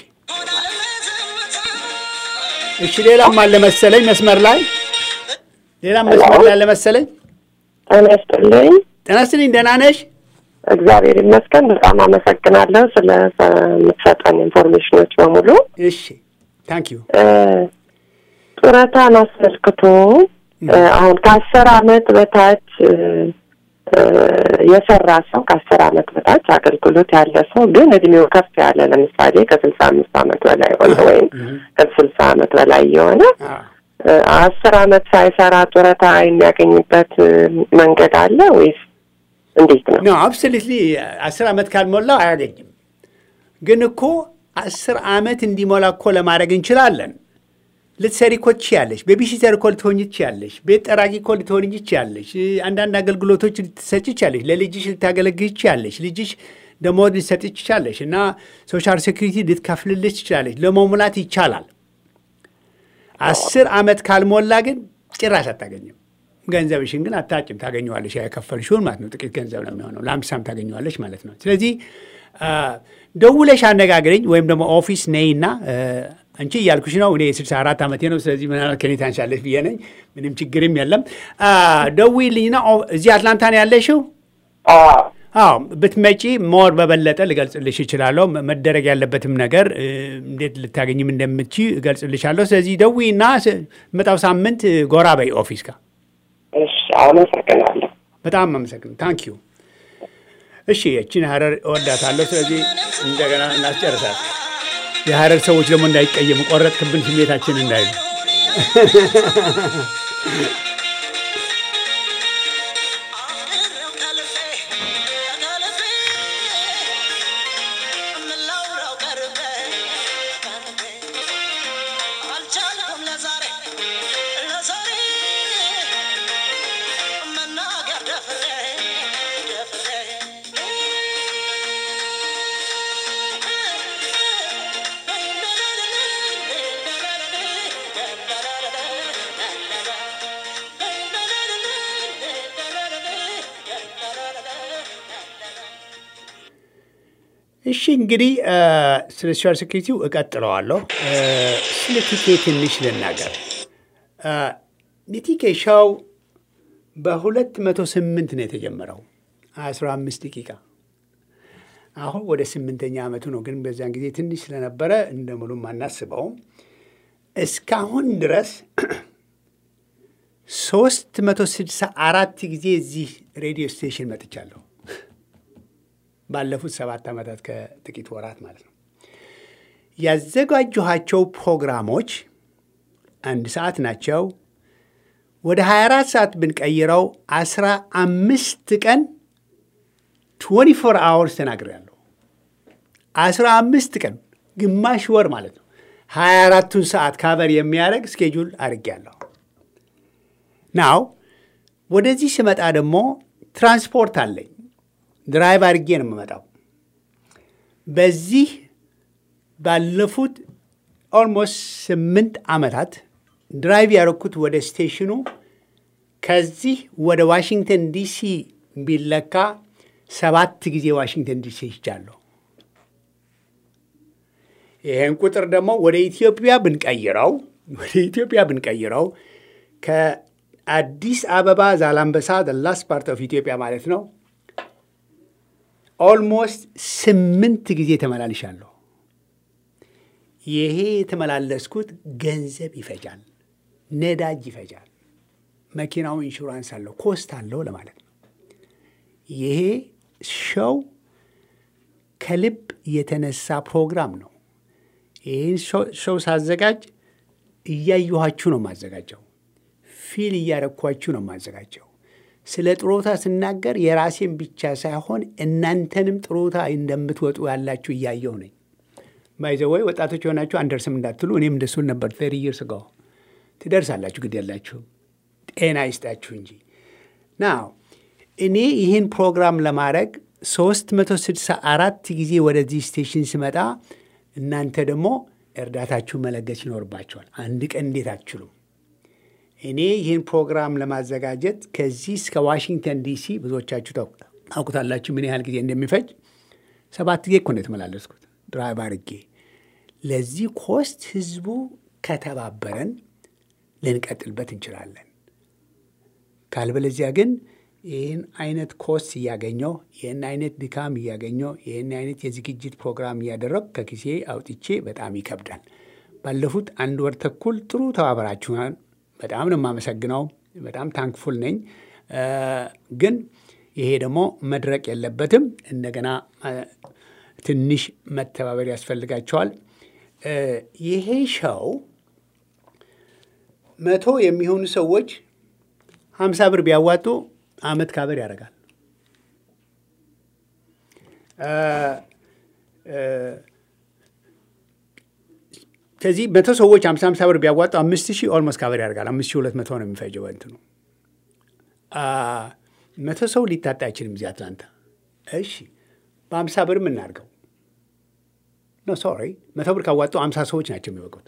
እሺ። ሌላም አለ መሰለኝ መስመር ላይ ሌላም መስመር ላይ አለ መሰለኝ። ጤና ይስጥልኝ። ጤና ይስጥልኝ። ደህና ነሽ? እግዚአብሔር ይመስገን። በጣም አመሰግናለሁ ስለ የምትሰጠን ኢንፎርሜሽኖች በሙሉ። እሺ፣ ታንክ ዩ። እ፣ ጡረታን አስመልክቶ እ፣ አሁን ከአስር አመት በታች እ፣ እ፣ የሰራ ሰው ከአስር አመት በታች አገልግሎት ያለ ሰው ግን እድሜው ከፍ ያለ ለምሳሌ ከስልሳ አምስት አመት በላይ የሆነ ወይም ከስልሳ አመት በላይ የሆነ እ፣ አስር አመት ሳይሰራ ጡረታ የሚያገኝበት እ፣ መንገድ አለ ወይስ እንዴት ነው? ኖ አብሶሉትሊ አስር ዓመት ካልሞላው አያገኝም። ግን እኮ አስር ዓመት እንዲሞላ እኮ ለማድረግ እንችላለን። ልትሰሪ እኮ ትችያለሽ። ቤቢሲተር እኮ ልትሆኝ ትችያለሽ። ቤት ጠራጊ እኮ ልትሆኝ ትችያለሽ። አንዳንድ አገልግሎቶች ልትሰጭ ትችያለሽ። ለልጅሽ ልታገለግል ትችያለሽ። ልጅሽ ደሞዝ ልትሰጥ ትችላለሽ እና ሶሻል ሴኩሪቲ ልትከፍልልሽ ትችላለሽ። ለመሙላት ይቻላል። አስር ዓመት ካልሞላ ግን ጭራሽ አታገኝም። ገንዘብሽን ግን አታጭም። ታገኘዋለሽ የከፈልሽውን ማለት ነው። ጥቂት ገንዘብ ነው የሚሆነው። ለአምሳም ታገኘዋለሽ ማለት ነው። ስለዚህ አ፣ ደውለሽ አነጋግረኝ ወይም ደግሞ ኦፊስ ነይና አ፣ አንቺ እያልኩሽ ነው። እኔ የስልሳ አራት ዓመቴ ነው። ስለዚህ ምናልባት ከኔ ታንሻለሽ ብዬ ነኝ። ምንም ችግርም የለም። አ፣ ደውዪልኝና ኦ- እዚህ አትላንታ ነው ያለሽው? አዎ ብትመጪ ሞር በበለጠ ልገልጽልሽ እችላለሁ። መ- መደረግ ያለበትም ነገር እ፣ እንዴት ልታገኝም እንደምትች እገልጽልሻለሁ። ስለዚህ ደውዪና ስ- መጣው ሳምንት እ፣ ጎራ በይ ኦፊስ ጋር። እሺ፣ አመሰግናለሁ። በጣም አመሰግን ታንክ ዩ። እሺ የቺን ሀረር እወዳታለሁ። ስለዚህ እንደገና እናስጨርሳት። የሀረር ሰዎች ደግሞ እንዳይቀየሙ ቆረጥክብን ስሜታችን እንዳይሉ አፍቅሬው ከልቤ ከልቤ ምን ላውራው ቀርቤ ቀርቤ አልቻልኩም ለዛሬ ለዛሬ መናገር ደፍሬ ደፍሬ እሺ እንግዲህ እ፣ ስለ ሶሻል ሴኩሪቲው እቀጥለዋለሁ። እ፣ ስለ ቲኬ ትንሽ ልናገር። እ፣ የቲኬ ሻው በሁለት መቶ ስምንት ነው የተጀመረው አስራ አምስት ደቂቃ አሁን ወደ ስምንተኛ ዓመቱ ነው። ግን በዚያን ጊዜ ትንሽ ስለነበረ እንደ ሙሉም አናስበውም። እስካሁን ድረስ ሶስት መቶ ስድሳ አራት ጊዜ እዚህ ሬዲዮ ስቴሽን መጥቻለሁ። ባለፉት ሰባት ዓመታት ከጥቂት ወራት ማለት ነው። ያዘጋጀኋቸው ፕሮግራሞች አንድ ሰዓት ናቸው። ወደ 24 ሰዓት ብንቀይረው 15 ቀን 24 አወርስ ተናግሬያለሁ። አስራ አምስት ቀን ግማሽ ወር ማለት ነው ሀያ አራቱን ሰዓት ካቨር የሚያደርግ ስኬጁል አድርጌያለሁ። ናው ወደዚህ ስመጣ ደግሞ ትራንስፖርት አለኝ። ድራይቭ አድርጌ ነው የምመጣው። በዚህ ባለፉት ኦልሞስት ስምንት ዓመታት ድራይቭ ያደረኩት ወደ ስቴሽኑ ከዚህ ወደ ዋሽንግተን ዲሲ ቢለካ ሰባት ጊዜ ዋሽንግተን ዲሲ ሄጃለሁ። ይህን ቁጥር ደግሞ ወደ ኢትዮጵያ ብንቀይረው ወደ ኢትዮጵያ ብንቀይረው ከአዲስ አበባ ዛላምበሳ ላስት ፓርት ኦፍ ኢትዮጵያ ማለት ነው ኦልሞስት ስምንት ጊዜ ተመላልሻለሁ። ይሄ የተመላለስኩት ገንዘብ ይፈጃል፣ ነዳጅ ይፈጃል። መኪናው ኢንሹራንስ አለው፣ ኮስት አለው ለማለት ነው። ይሄ ሸው ከልብ የተነሳ ፕሮግራም ነው። ይህን ሸው ሳዘጋጅ እያየኋችሁ ነው የማዘጋጀው። ፊል እያረኳችሁ ነው የማዘጋጀው። ስለ ጥሮታ ስናገር የራሴን ብቻ ሳይሆን እናንተንም ጥሮታ እንደምትወጡ ያላችሁ እያየሁ ነኝ። ባይዘወይ ወጣቶች የሆናችሁ አንደርስም እንዳትሉ፣ እኔም እንደሱን ነበር ቴሪ ይርስ ጋር ትደርሳላችሁ። ግድ ያላችሁም ጤና ይስጣችሁ እንጂ ናው እኔ ይህን ፕሮግራም ለማድረግ 364 ጊዜ ወደዚህ ስቴሽን ስመጣ እናንተ ደግሞ እርዳታችሁ መለገስ ይኖርባቸዋል። አንድ ቀን እንዴት አትችሉም? እኔ ይህን ፕሮግራም ለማዘጋጀት ከዚህ እስከ ዋሽንግተን ዲሲ ብዙዎቻችሁ ታውቁታላችሁ ምን ያህል ጊዜ እንደሚፈጅ። ሰባት ጊዜ እኮ ነው የተመላለስኩት ድራይቭ አድርጌ። ለዚህ ኮስት ህዝቡ ከተባበረን ልንቀጥልበት እንችላለን። ካልበለዚያ ግን ይህን አይነት ኮስት እያገኘው ይህን አይነት ድካም እያገኘው ይህን አይነት የዝግጅት ፕሮግራም እያደረግ ከጊዜ አውጥቼ በጣም ይከብዳል። ባለፉት አንድ ወር ተኩል ጥሩ ተባበራችሁናል። በጣም ነው የማመሰግነው። በጣም ታንክፉል ነኝ። ግን ይሄ ደግሞ መድረቅ የለበትም። እንደገና ትንሽ መተባበር ያስፈልጋቸዋል። ይሄ ሸው መቶ የሚሆኑ ሰዎች ሀምሳ ብር ቢያዋጡ አመት ካበር ያደርጋል። ከዚህ መቶ ሰዎች ሀምሳ ሀምሳ ብር ቢያዋጡ አምስት ሺህ ኦልሞስት ካበር ያደርጋል። አምስት ሺህ ሁለት መቶ ነው የሚፈጀው እንትኑ። መቶ ሰው ሊታጣ አይችልም እዚህ አትላንታ። እሺ በሀምሳ ብር የምናድርገው ኖ ሶሪ፣ መቶ ብር ካዋጡ አምሳ ሰዎች ናቸው የሚበቁት።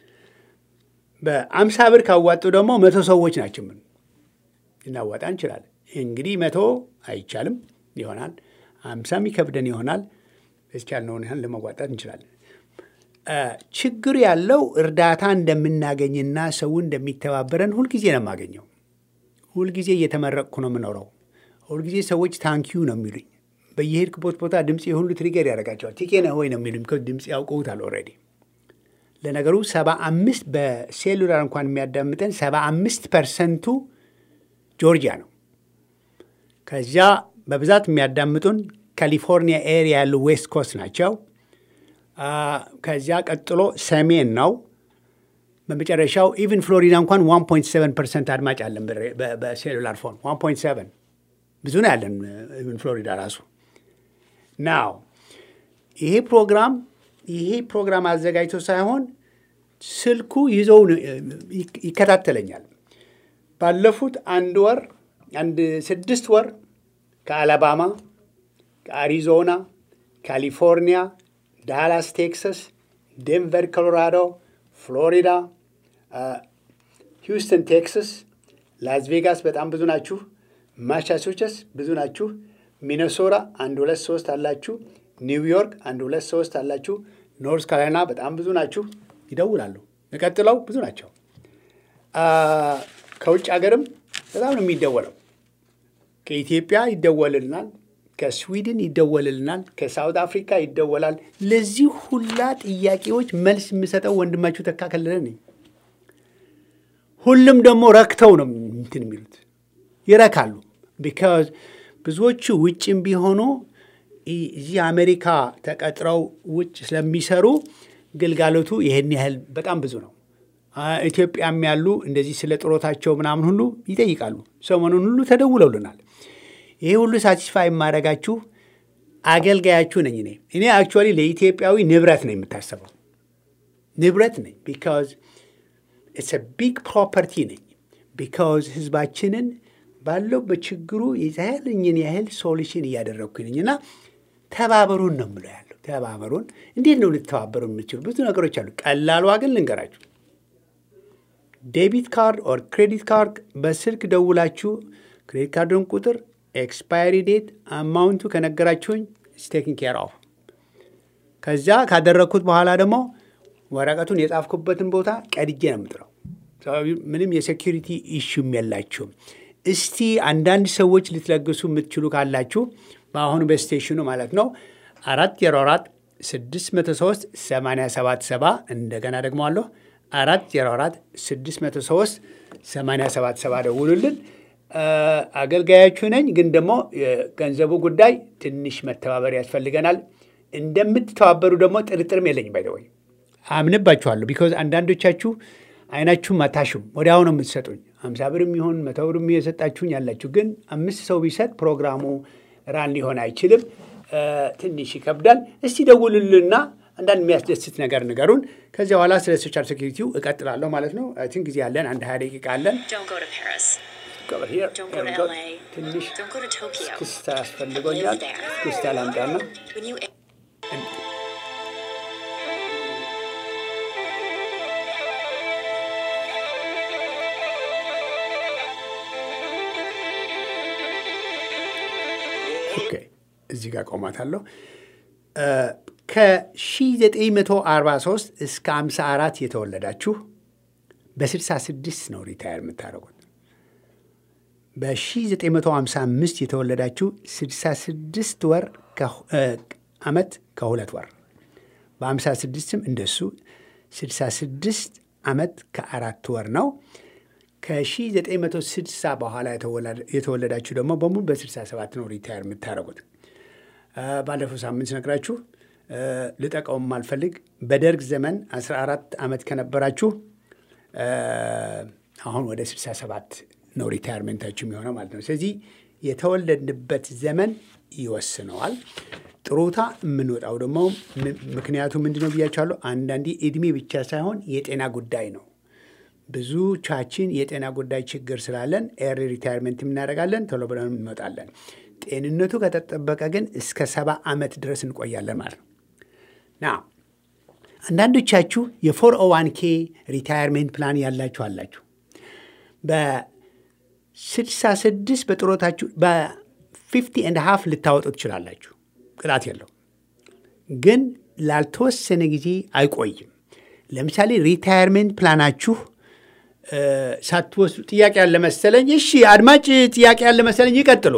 በአምሳ ብር ካዋጡ ደግሞ መቶ ሰዎች ናቸው ምን ልናዋጣ እንችላለን። እንግዲህ መቶ አይቻልም ይሆናል፣ አምሳም ይከብደን ይሆናል። እስቻልነውን ያህል ለመዋጣት እንችላለን። ችግር ያለው እርዳታ እንደምናገኝና ሰው እንደሚተባበረን ሁልጊዜ ነው የማገኘው። ሁልጊዜ እየተመረቅኩ ነው የምኖረው። ሁልጊዜ ሰዎች ታንኪዩ ነው የሚሉኝ። በየሄድክበት ቦታ ድምፅ የሁሉ ትሪገር ያደርጋቸዋል። ቲኬ ነህ ወይ ነው የሚሉኝ። ድምፅ ያውቀውታል ኦልሬዲ። ለነገሩ ሰባ አምስት በሴሉላር እንኳን የሚያዳምጠን ሰባ አምስት ፐርሰንቱ ጆርጂያ ነው። ከዚያ በብዛት የሚያዳምጡን ካሊፎርኒያ ኤሪያ ያሉ ዌስት ኮስት ናቸው። ከዚያ ቀጥሎ ሰሜን ነው። በመጨረሻው ኢቭን ፍሎሪዳ እንኳን 1.7 ፐርሰንት አድማጭ አለን በሴሉላር ፎን 1.7 ብዙ ነው ያለን ኢቭን ፍሎሪዳ ራሱ ናው ይሄ ፕሮግራም ይሄ ፕሮግራም አዘጋጅቶ ሳይሆን ስልኩ ይዘው ይከታተለኛል። ባለፉት አንድ ወር አንድ ስድስት ወር ከአላባማ፣ ከአሪዞና፣ ካሊፎርኒያ፣ ዳላስ ቴክሳስ፣ ዴንቨር ኮሎራዶ፣ ፍሎሪዳ፣ ሂውስተን ቴክሳስ፣ ላስ ቬጋስ በጣም ብዙ ናችሁ። ማሳቹሴትስ ብዙ ናችሁ። ሚነሶራ አንድ ሁለት ሶስት አላችሁ። ኒውዮርክ አንድ ሁለት ሶስት አላችሁ። ኖርዝ ካሮላይና በጣም ብዙ ናችሁ። ይደውላሉ። የቀጥለው ብዙ ናቸው። ከውጭ ሀገርም በጣም ነው የሚደወለው። ከኢትዮጵያ ይደወልልናል፣ ከስዊድን ይደወልልናል፣ ከሳውት አፍሪካ ይደወላል። ለዚህ ሁላ ጥያቄዎች መልስ የምሰጠው ወንድማችሁ ተካ ከለለ ነኝ። ሁሉም ደግሞ ረክተው ነው እንትን የሚሉት ይረካሉ። ቢካዝ ብዙዎቹ ውጭም ቢሆኑ እዚህ አሜሪካ ተቀጥረው ውጭ ስለሚሰሩ ግልጋሎቱ ይህን ያህል በጣም ብዙ ነው። ኢትዮጵያም ያሉ እንደዚህ ስለ ጥሮታቸው ምናምን ሁሉ ይጠይቃሉ። ሰሞኑን ሁሉ ተደውለውልናል። ይሄ ሁሉ ሳቲስፋይ የማደርጋችሁ አገልጋያችሁ ነኝ እኔ እኔ አክቹዋሊ ለኢትዮጵያዊ ንብረት ነው የምታሰበው ንብረት ነኝ ቢካዝ ኢትስ ቢግ ፕሮፐርቲ ነኝ ቢካዝ ህዝባችንን ባለው በችግሩ የዛያለኝን ያህል ሶሉሽን እያደረግኩኝ ነኝ እና ተባበሩን ነው የምለው ያለው ተባበሩን እንዴት ነው ልተባበሩ የምችሉ ብዙ ነገሮች አሉ ቀላሏ ግን ልንገራችሁ ዴቢት ካርድ ኦር ክሬዲት ካርድ በስልክ ደውላችሁ ክሬዲት ካርዱን ቁጥር ኤክስፓየሪ ዴት አማውንቱ ከነገራችሁኝ ስቴኪንግ ኬር ኦፍ ከዚያ ካደረግኩት በኋላ ደግሞ ወረቀቱን የጻፍኩበትን ቦታ ቀድጄ ነው የምጥረው ምንም የሴኪሪቲ ኢሹም የላችሁም እስቲ አንዳንድ ሰዎች ልትለግሱ የምትችሉ ካላችሁ በአሁኑ በስቴሽኑ ማለት ነው አራት ዜሮ አራት ስድስት መቶ ሶስት ሰማንያ ሰባት ሰባ እንደገና ደግሞ አለሁ አራት ዜሮ አራት ስድስት መቶ ሶስት ሰማንያ ሰባት ሰባ ደውሉልን አገልጋያችሁ ነኝ ግን ደግሞ የገንዘቡ ጉዳይ ትንሽ መተባበር ያስፈልገናል እንደምትተባበሩ ደግሞ ጥርጥርም የለኝም ባይደወይ አምንባችኋለሁ ቢኮዝ አንዳንዶቻችሁ አይናችሁም አታሹም ወዲያው ነው የምትሰጡኝ አምሳ ብርም ይሁን መቶ ብርም የሰጣችሁኝ ያላችሁ ግን አምስት ሰው ቢሰጥ ፕሮግራሙ ራን ሊሆን አይችልም ትንሽ ይከብዳል እስቲ ደውሉልና አንዳንድ የሚያስደስት ነገር ንገሩን ከዚያ በኋላ ስለ ሶሻል ሴኪሪቲው እቀጥላለሁ ማለት ነው ቲንክ ጊዜ አለን አንድ ሀያ ደቂቃ አለን Don't go to Paris. Over here. Don't Here go we to go. LA. ትንሽ Don't go to Tokyo. ክስታ ያስፈልጎኛል ክስታ ላምጣና When you ኦኬ እዚህ ጋር ቆማታለሁ ከ1943 እስከ 54 የተወለዳችሁ በ66 ነው ሪታየር የምታደርጉት በ1955 የተወለዳችሁ 66 ወር ዓመት ከሁለት ወር በ56ም እንደሱ 66 ዓመት ከአራት ወር ነው ከ1960 በኋላ የተወለዳችሁ ደግሞ በሙሉ በ67 ነው ሪታየር የምታደርጉት ባለፈው ሳምንት ነግራችሁ ልጠቀውም አልፈልግ በደርግ ዘመን 14 ዓመት ከነበራችሁ አሁን ወደ 67 ነው ሪታየርሜንታችሁ የሚሆነው ማለት ነው ስለዚህ የተወለድንበት ዘመን ይወስነዋል ጥሩታ የምንወጣው ደግሞ ምክንያቱ ምንድነው ብያቸዋለሁ አንዳንዴ እድሜ ብቻ ሳይሆን የጤና ጉዳይ ነው ብዙቻችን የጤና ጉዳይ ችግር ስላለን ኤሪ ሪታይርመንት እናደርጋለን ቶሎ ብለን እንመጣለን ጤንነቱ ከተጠበቀ ግን እስከ ሰባ ዓመት ድረስ እንቆያለን ማለት ነው ና አንዳንዶቻችሁ የፎር ኦዋን ኬ ሪታይርሜንት ፕላን ያላችሁ አላችሁ በ66 በጥሮታችሁ በፊፍቲ ኤንድ ሃፍ ልታወጡ ትችላላችሁ ቅጣት የለው ግን ላልተወሰነ ጊዜ አይቆይም ለምሳሌ ሪታይርሜንት ፕላናችሁ ሳትወስዱ ጥያቄ ያለ መሰለኝ እሺ አድማጭ ጥያቄ ያለ መሰለኝ ይቀጥሉ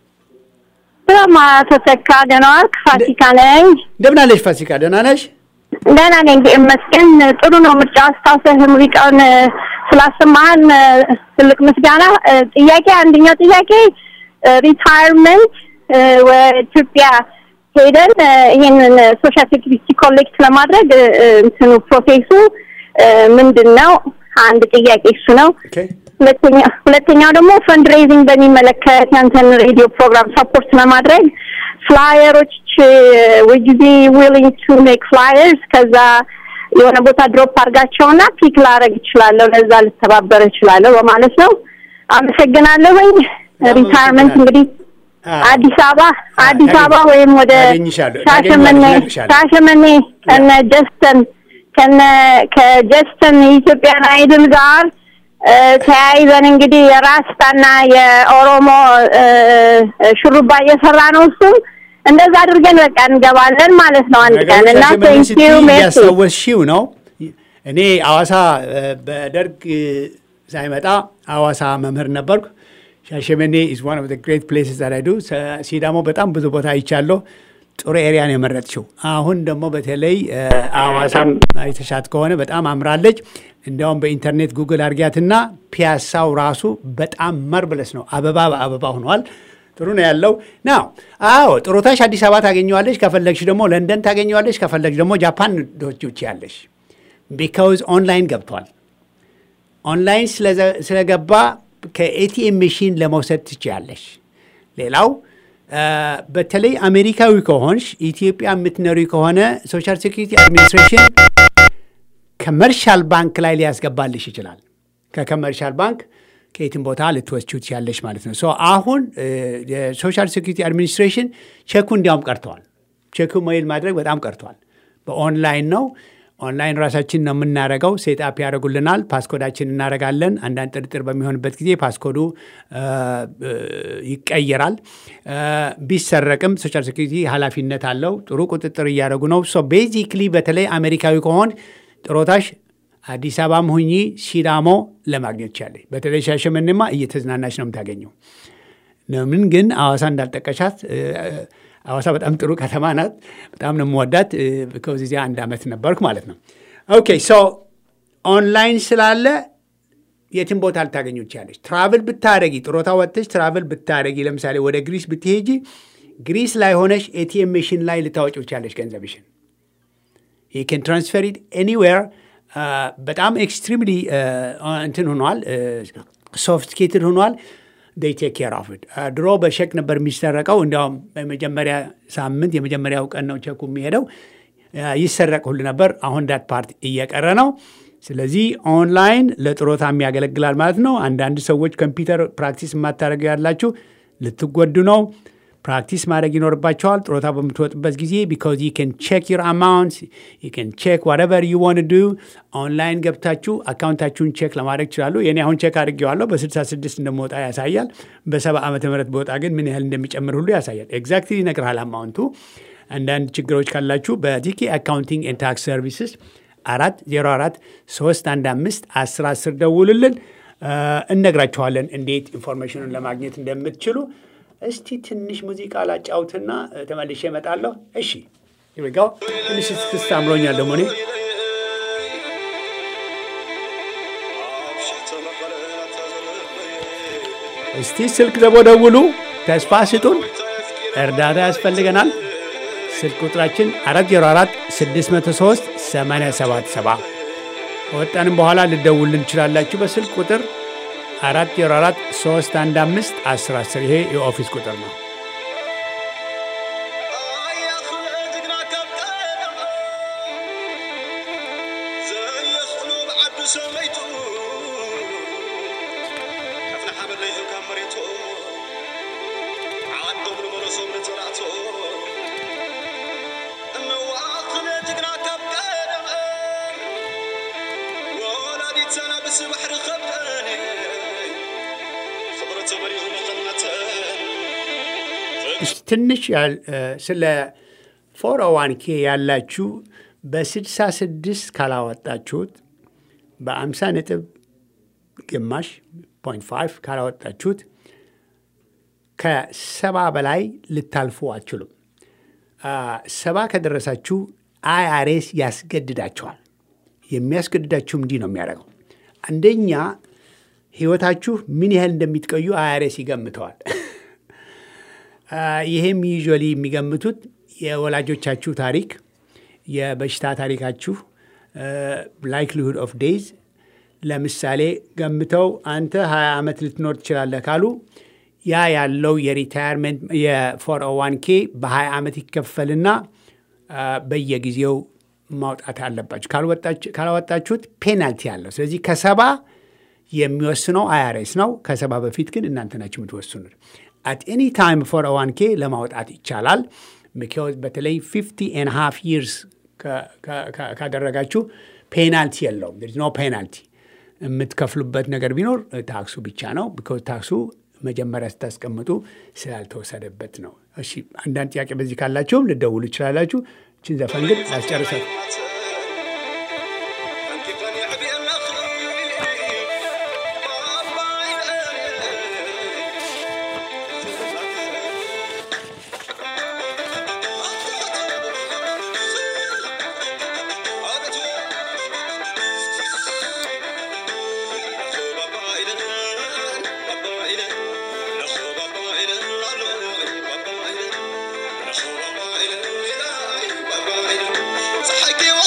ስማ ተተካ ደህና ዋልክ? ፋሲካ ነኝ። እንደምን አለሽ ፋሲካ ደህና ነሽ ደህና ነኝ ይመስገን። ጥሩ ነው ምርጫ አስታውሰህ ሙዚቃውን ስላሰማህን ትልቅ ምስጋና። ጥያቄ አንደኛው ጥያቄ ሪታይርመንት ኢትዮጵያ ሄደን ይህንን ሶሻል ሴኩሪቲ ኮሌክት ለማድረግ እንትኑ ፕሮሴሱ ምንድን ነው? አንድ ጥያቄ እሱ ነው። ሁለተኛ ሁለተኛው ደግሞ ፈንድሬዚንግ በሚመለከት ያንተን ሬዲዮ ፕሮግራም ሰፖርት ለማድረግ ፍላየሮች ውድ ቢ ዊሊንግ ቱ ሜክ ፍላየርስ ከዛ የሆነ ቦታ ድሮፕ አድርጋቸውና ፒክ ላረግ እችላለሁ፣ ለዛ ልተባበር እችላለሁ በማለት ነው። አመሰግናለሁኝ። ሪታይርመንት እንግዲህ አዲስ አበባ አዲስ አበባ ወይም ወደ ሻሸመኔ ሻሸመኔ ከነ ጀስተን ከነ ከጀስተን የኢትዮጵያን አይድል ጋር ተያይዘን እንግዲህ የራስታና የኦሮሞ ሹሩባ እየሰራ ነው። እሱም እንደዛ አድርገን በቃ እንገባለን ማለት ነው አንድ ቀን እና ቴንኪዩ ያስታወስሽው ነው። እኔ አዋሳ በደርግ ሳይመጣ አዋሳ መምህር ነበርኩ። ሻሸመኔ ኢዝ ዋን ኦፍ ግሬት ፕሌስስ ዛት አይ ዱ። ሲዳሞ በጣም ብዙ ቦታ አይቻለሁ። ጥሩ ኤሪያ ነው የመረጥሽው። አሁን ደግሞ በተለይ አዋሳም አይተሻት ከሆነ በጣም አምራለች። እንዲያውም በኢንተርኔት ጉግል አድርጊያትና ፒያሳው ራሱ በጣም መርብለስ ነው። አበባ በአበባ ሆኗል። ጥሩ ነው ያለው ናው። አዎ ጥሩታሽ አዲስ አበባ ታገኘዋለች። ከፈለግሽ ደግሞ ለንደን ታገኘዋለች። ከፈለግሽ ደግሞ ጃፓን ዶች ያለሽ ቢካውዝ ኦንላይን ገብቷል። ኦንላይን ስለገባ ከኤቲኤም መሽን ለመውሰድ ትችያለሽ። ሌላው በተለይ አሜሪካዊ ከሆንሽ ኢትዮጵያ የምትኖሪ ከሆነ ሶሻል ሴኩሪቲ አድሚኒስትሬሽን ከመርሻል ባንክ ላይ ሊያስገባልሽ ይችላል። ከከመርሻል ባንክ ከየትም ቦታ ልትወስጂው ትችያለሽ ማለት ነው። ሶ አሁን የሶሻል ሴኩሪቲ አድሚኒስትሬሽን ቼኩ እንዲያውም ቀርተዋል። ቼኩ ሜይል ማድረግ በጣም ቀርተዋል። በኦንላይን ነው። ኦንላይን ራሳችን ነው የምናደርገው። ሴትአፕ ያደርጉልናል። ፓስኮዳችን እናደርጋለን። አንዳንድ ጥርጥር በሚሆንበት ጊዜ ፓስኮዱ ይቀየራል። ቢሰረቅም ሶሻል ሴኩሪቲ ኃላፊነት አለው። ጥሩ ቁጥጥር እያደረጉ ነው። ሶ ቤዚክሊ በተለይ አሜሪካዊ ከሆን ጥሮታሽ አዲስ አበባም ሁኚ ሲዳሞ ለማግኘት ቻለች። በተለይ ሻሸመኔማ እየተዝናናች ነው የምታገኘው። ምን ግን አዋሳ እንዳልጠቀሻት አዋሳ በጣም ጥሩ ከተማ ናት። በጣም ነው የምወዳት። ከዚያ አንድ ዓመት ነበርኩ ማለት ነው። ኦኬ ሶ ኦንላይን ስላለ የትም ቦታ ልታገኙ ትችላለች። ትራቭል ብታደረጊ ጥሮታ ወጥተሽ ትራቭል ብታደረጊ ለምሳሌ ወደ ግሪስ ብትሄጂ ግሪስ ላይ ሆነሽ ኤቲኤም መሽን ላይ ልታወጪው ትችላለች ገንዘብሽን ን ትራንስፈር ኢት ኤኒዌር በጣም ኤክስትሪምሊ እንትን ሆኗል፣ ሶፍቲኬትድ ሆኗል። ዴይ ቴክ ኬር ኦፍ ኢት። ድሮ በሸክ ነበር የሚሰረቀው። እንዲያውም በመጀመሪያ ሳምንት የመጀመሪያው ቀን ነው ቸኩ የሚሄደው ይሰረቅ ሁሉ ነበር። አሁን ዳት ፓርት እየቀረ ነው። ስለዚህ ኦንላይን ለጥሮታም ያገለግላል ማለት ነው። አንዳንድ ሰዎች ኮምፒውተር ፕራክቲስ የማታደርገ ያላችሁ ልትጎዱ ነው። ፕራክቲስ ማድረግ ይኖርባቸዋል ጥሮታ በምትወጡበት ጊዜ ቢካዝ ዩ ን ቼክ ዩር አማውንት ዩ ን ቼክ ዋትቨር ዩ ዋን ዱ ኦንላይን ገብታችሁ አካውንታችሁን ቼክ ለማድረግ ይችላሉ። የኔ አሁን ቼክ አድርጌዋለሁ በ66 እንደመወጣ ያሳያል። በሰባ ዓመተ ምህረት በወጣ ግን ምን ያህል እንደሚጨምር ሁሉ ያሳያል። ኤግዛክትሊ ይነግርሃል አማውንቱ። አንዳንድ ችግሮች ካላችሁ በቲኬ አካውንቲንግ ኤንድ ታክስ ሰርቪስስ አራት ዜሮ አራት ሶስት አንድ አምስት አስር አስር ደውሉልን፣ እነግራችኋለን እንዴት ኢንፎርሜሽኑን ለማግኘት እንደምትችሉ። እስቲ ትንሽ ሙዚቃ ላጫውትና ተመልሼ እመጣለሁ። እሺ ይጋው ትንሽ እስክስታ አምሮኛል ደግሞ እኔ እስቲ ስልክ ደግሞ ደውሉ፣ ተስፋ ስጡን፣ እርዳታ ያስፈልገናል። ስልክ ቁጥራችን 404 603 877 ከወጣንም በኋላ ልደውልን እንችላላችሁ በስልክ ቁጥር 404 315 1010 ይሄ የኦፊስ ቁጥር ነው። ትንሽ ስለ ፎር ዋን ኬ ያላችሁ በስድሳ ስድስት ካላወጣችሁት በአምሳ ነጥብ ግማሽ ፖይንት ፋይቭ ካላወጣችሁት ከሰባ በላይ ልታልፉ አትችሉም። ሰባ ከደረሳችሁ አይአርኤስ ያስገድዳችኋል። የሚያስገድዳችሁም እንዲህ ነው የሚያደርገው። አንደኛ ህይወታችሁ ምን ያህል እንደሚትቀዩ አይአርኤስ ይገምተዋል። ይሄም ዩዥዋሊ የሚገምቱት የወላጆቻችሁ ታሪክ፣ የበሽታ ታሪካችሁ፣ ላይክሊሁድ ኦፍ ዴይዝ ለምሳሌ ገምተው አንተ 20 ዓመት ልትኖር ትችላለህ ካሉ ያ ያለው የሪታየርመንት የፎር ዋን ኬ በ20 ዓመት ይከፈልና በየጊዜው ማውጣት አለባችሁ። ካላወጣችሁት ፔናልቲ አለው። ስለዚህ ከሰባ የሚወስነው አይአርኤስ ነው። ከሰባ በፊት ግን እናንተ ናችሁ የምትወስኑት። አት ኤኒ ታይም ፎር ዋን ኬ ለማውጣት ይቻላል። ምክንያት በተለይ ፊፍቲ ኤን ሃፍ ይርስ ካደረጋችሁ ፔናልቲ የለውም። ኖ ፔናልቲ። የምትከፍሉበት ነገር ቢኖር ታክሱ ብቻ ነው። ቢኮዝ ታክሱ መጀመሪያ ስታስቀምጡ ስላልተወሰደበት ነው። እሺ፣ አንዳንድ ጥያቄ በዚህ ካላችሁም ልደውሉ ይችላላችሁ። እችን ዘፈን ግን ላስጨርሳት። صحك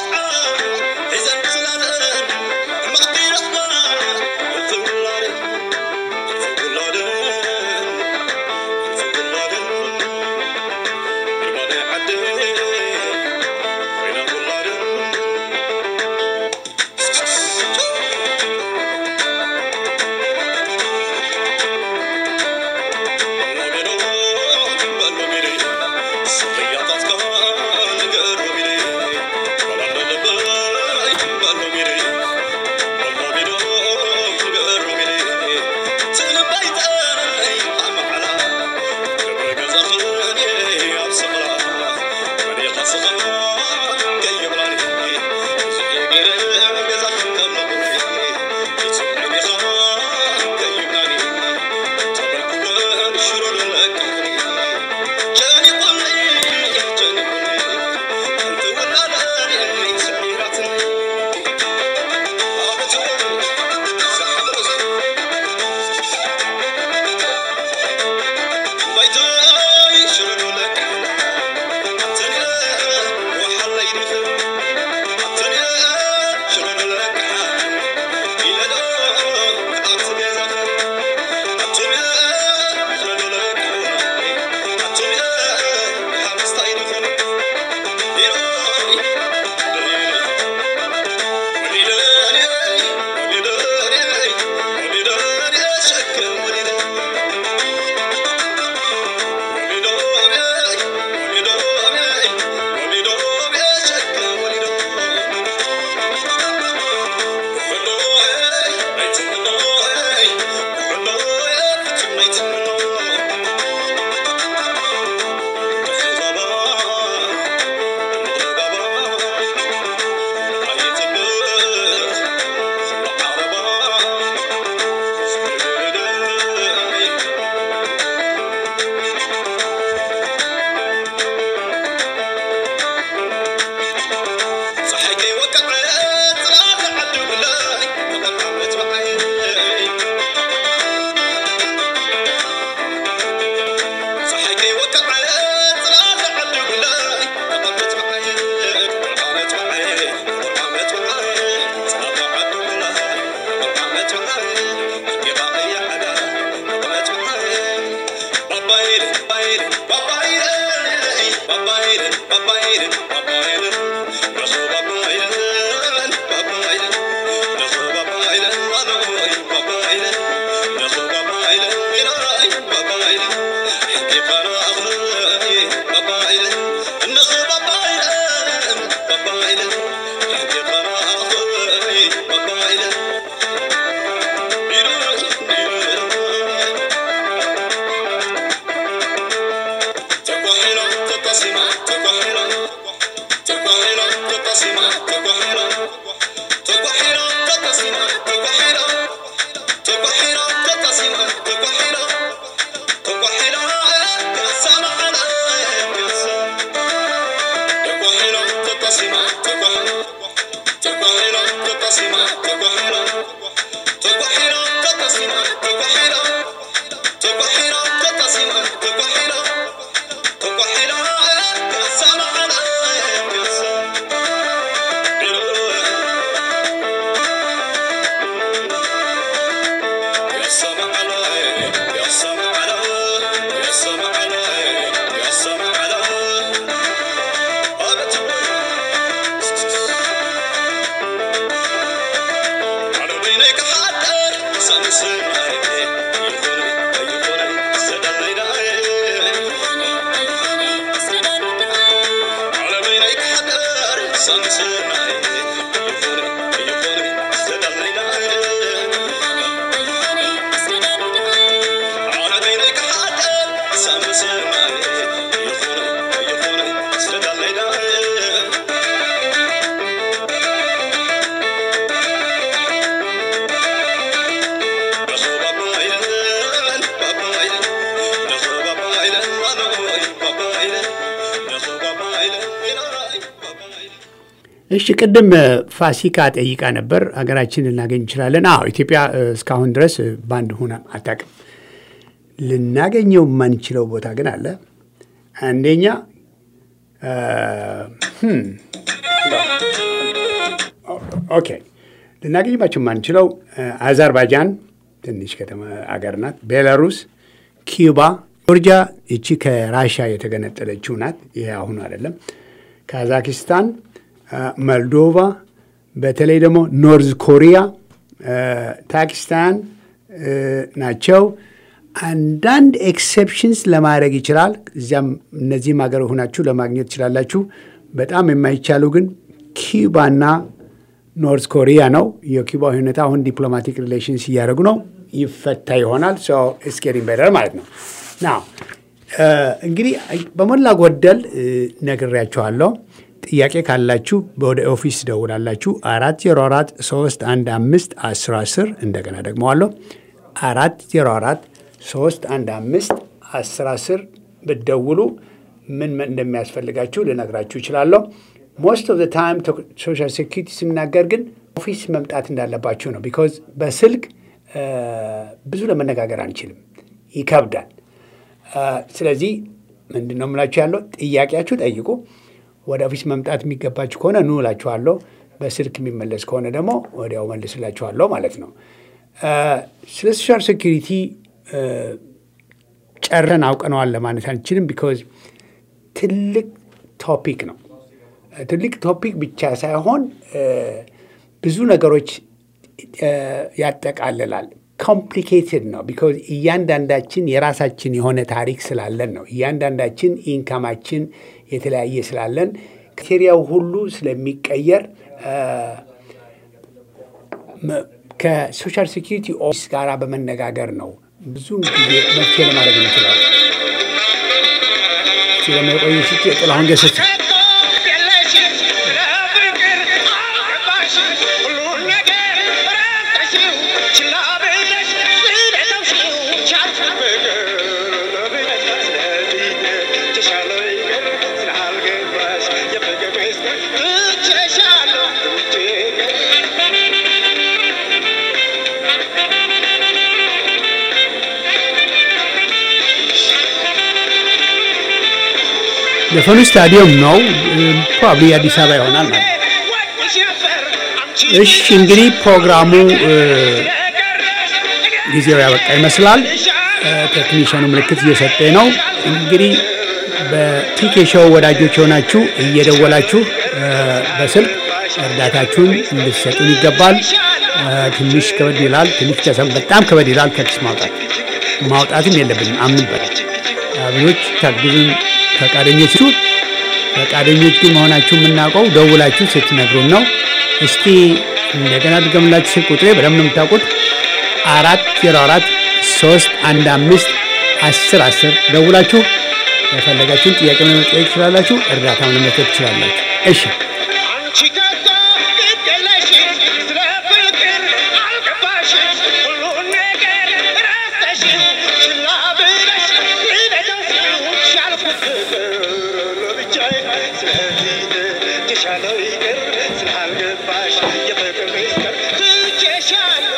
እሺ ቅድም ፋሲካ ጠይቃ ነበር። ሀገራችን ልናገኝ እንችላለን? አዎ ኢትዮጵያ እስካሁን ድረስ ባንድ ሆና አታውቅም። ልናገኘው የማንችለው ቦታ ግን አለ። አንደኛ ኦኬ፣ ልናገኝባቸው የማንችለው አዘርባይጃን ትንሽ ከተማ አገር ናት። ቤላሩስ፣ ኪዩባ፣ ጆርጂያ ይቺ ከራሻ የተገነጠለችው ናት። ይሄ አሁኑ አይደለም። ካዛኪስታን ሞልዶቫ በተለይ ደግሞ ኖርዝ ኮሪያ፣ ፓኪስታን ናቸው። አንዳንድ ኤክሴፕሽንስ ለማድረግ ይችላል። እዚያም እነዚህም ሀገር ሆናችሁ ለማግኘት ትችላላችሁ። በጣም የማይቻሉ ግን ኪዩባና ኖርዝ ኮሪያ ነው። የኪዩባ ሁኔታ አሁን ዲፕሎማቲክ ሪሌሽንስ እያደረጉ ነው። ይፈታ ይሆናል። ስኬሪንግ ቤደር ማለት ነው። ና እንግዲህ በሞላ ጎደል ነግሬያችኋለሁ። ጥያቄ ካላችሁ ወደ ኦፊስ ደውላላችሁ። አራት ዜሮ አራት ሶስት አንድ አምስት አስር አስር እንደገና ደግመዋለሁ። አራት ዜሮ አራት ሶስት አንድ አምስት አስር አስር ብትደውሉ ምን እንደሚያስፈልጋችሁ ልነግራችሁ ይችላለሁ። ሞስት ኦፍ ታይም ሶሻል ሴኪሪቲ ስናገር ግን ኦፊስ መምጣት እንዳለባችሁ ነው። ቢኮዝ በስልክ ብዙ ለመነጋገር አንችልም፣ ይከብዳል። ስለዚህ ምንድን ነው የምላችሁ ያለው ጥያቄያችሁ ጠይቁ። ወደ ኦፊስ መምጣት የሚገባችሁ ከሆነ ኑ እላችኋለሁ። በስልክ የሚመለስ ከሆነ ደግሞ ወዲያው መልስላችኋለሁ ማለት ነው። ስለ ሶሻል ሴኪሪቲ ጨረን አውቀነዋል ለማለት አንችልም። ቢኮዝ ትልቅ ቶፒክ ነው። ትልቅ ቶፒክ ብቻ ሳይሆን ብዙ ነገሮች ያጠቃልላል። ኮምፕሊኬትድ ነው። ቢኮዝ እያንዳንዳችን የራሳችን የሆነ ታሪክ ስላለን ነው። እያንዳንዳችን ኢንካማችን የተለያየ ስላለን ክቴሪያው ሁሉ ስለሚቀየር ከሶሻል ሴኪሪቲ ኦፊስ ጋር በመነጋገር ነው ብዙ ጊዜ መፍትሄ ለማድረግ እንችላለን። ስለመቆየ ስጭ ጥላሁን ገሰች ዘፈኑ ስታዲየም ነው። ፕሮባብሊ አዲስ አበባ ይሆናል ማለት እሺ። እንግዲህ ፕሮግራሙ ጊዜው ያበቃ ይመስላል። ቴክኒሽያኑ ምልክት እየሰጠ ነው። እንግዲህ በቲኬ ሾው ወዳጆች የሆናችሁ እየደወላችሁ በስልክ እርዳታችሁን እንድትሰጡን ይገባል። ትንሽ ከበድ ይላል። ትንሽ በጣም ከበድ ይላል። ከኪስ ማውጣት ማውጣትም የለብንም አምንበት ብዙዎች ታግዙን ፈቃደኞቹ ፈቃደኞች ግን መሆናችሁ የምናውቀው ደውላችሁ ስትነግሩን ነው። እስቲ እንደገና ድገምላችሁ ስልክ ቁጥሬ በደምብ ነው የምታውቁት። አራት ዜሮ አራት ሶስት አንድ አምስት አስር አስር ደውላችሁ የፈለጋችሁን ጥያቄ መጠየቅ ትችላላችሁ። እርዳታም ለመስጠት ትችላላችሁ። እሺ አንቺ ከቶ ግድ የለሽም ስለ ፍቅር አልገባሽም ሁሉን ነገር ረስተሽው ችላ ብለሽ ልደገፊው ሻልኩት ፍቅር ለብቻዬ ስለዚህ ተሻለው ይቅር ስላልገባሽ የፍቅር ምስጢር ትቼሻለሁ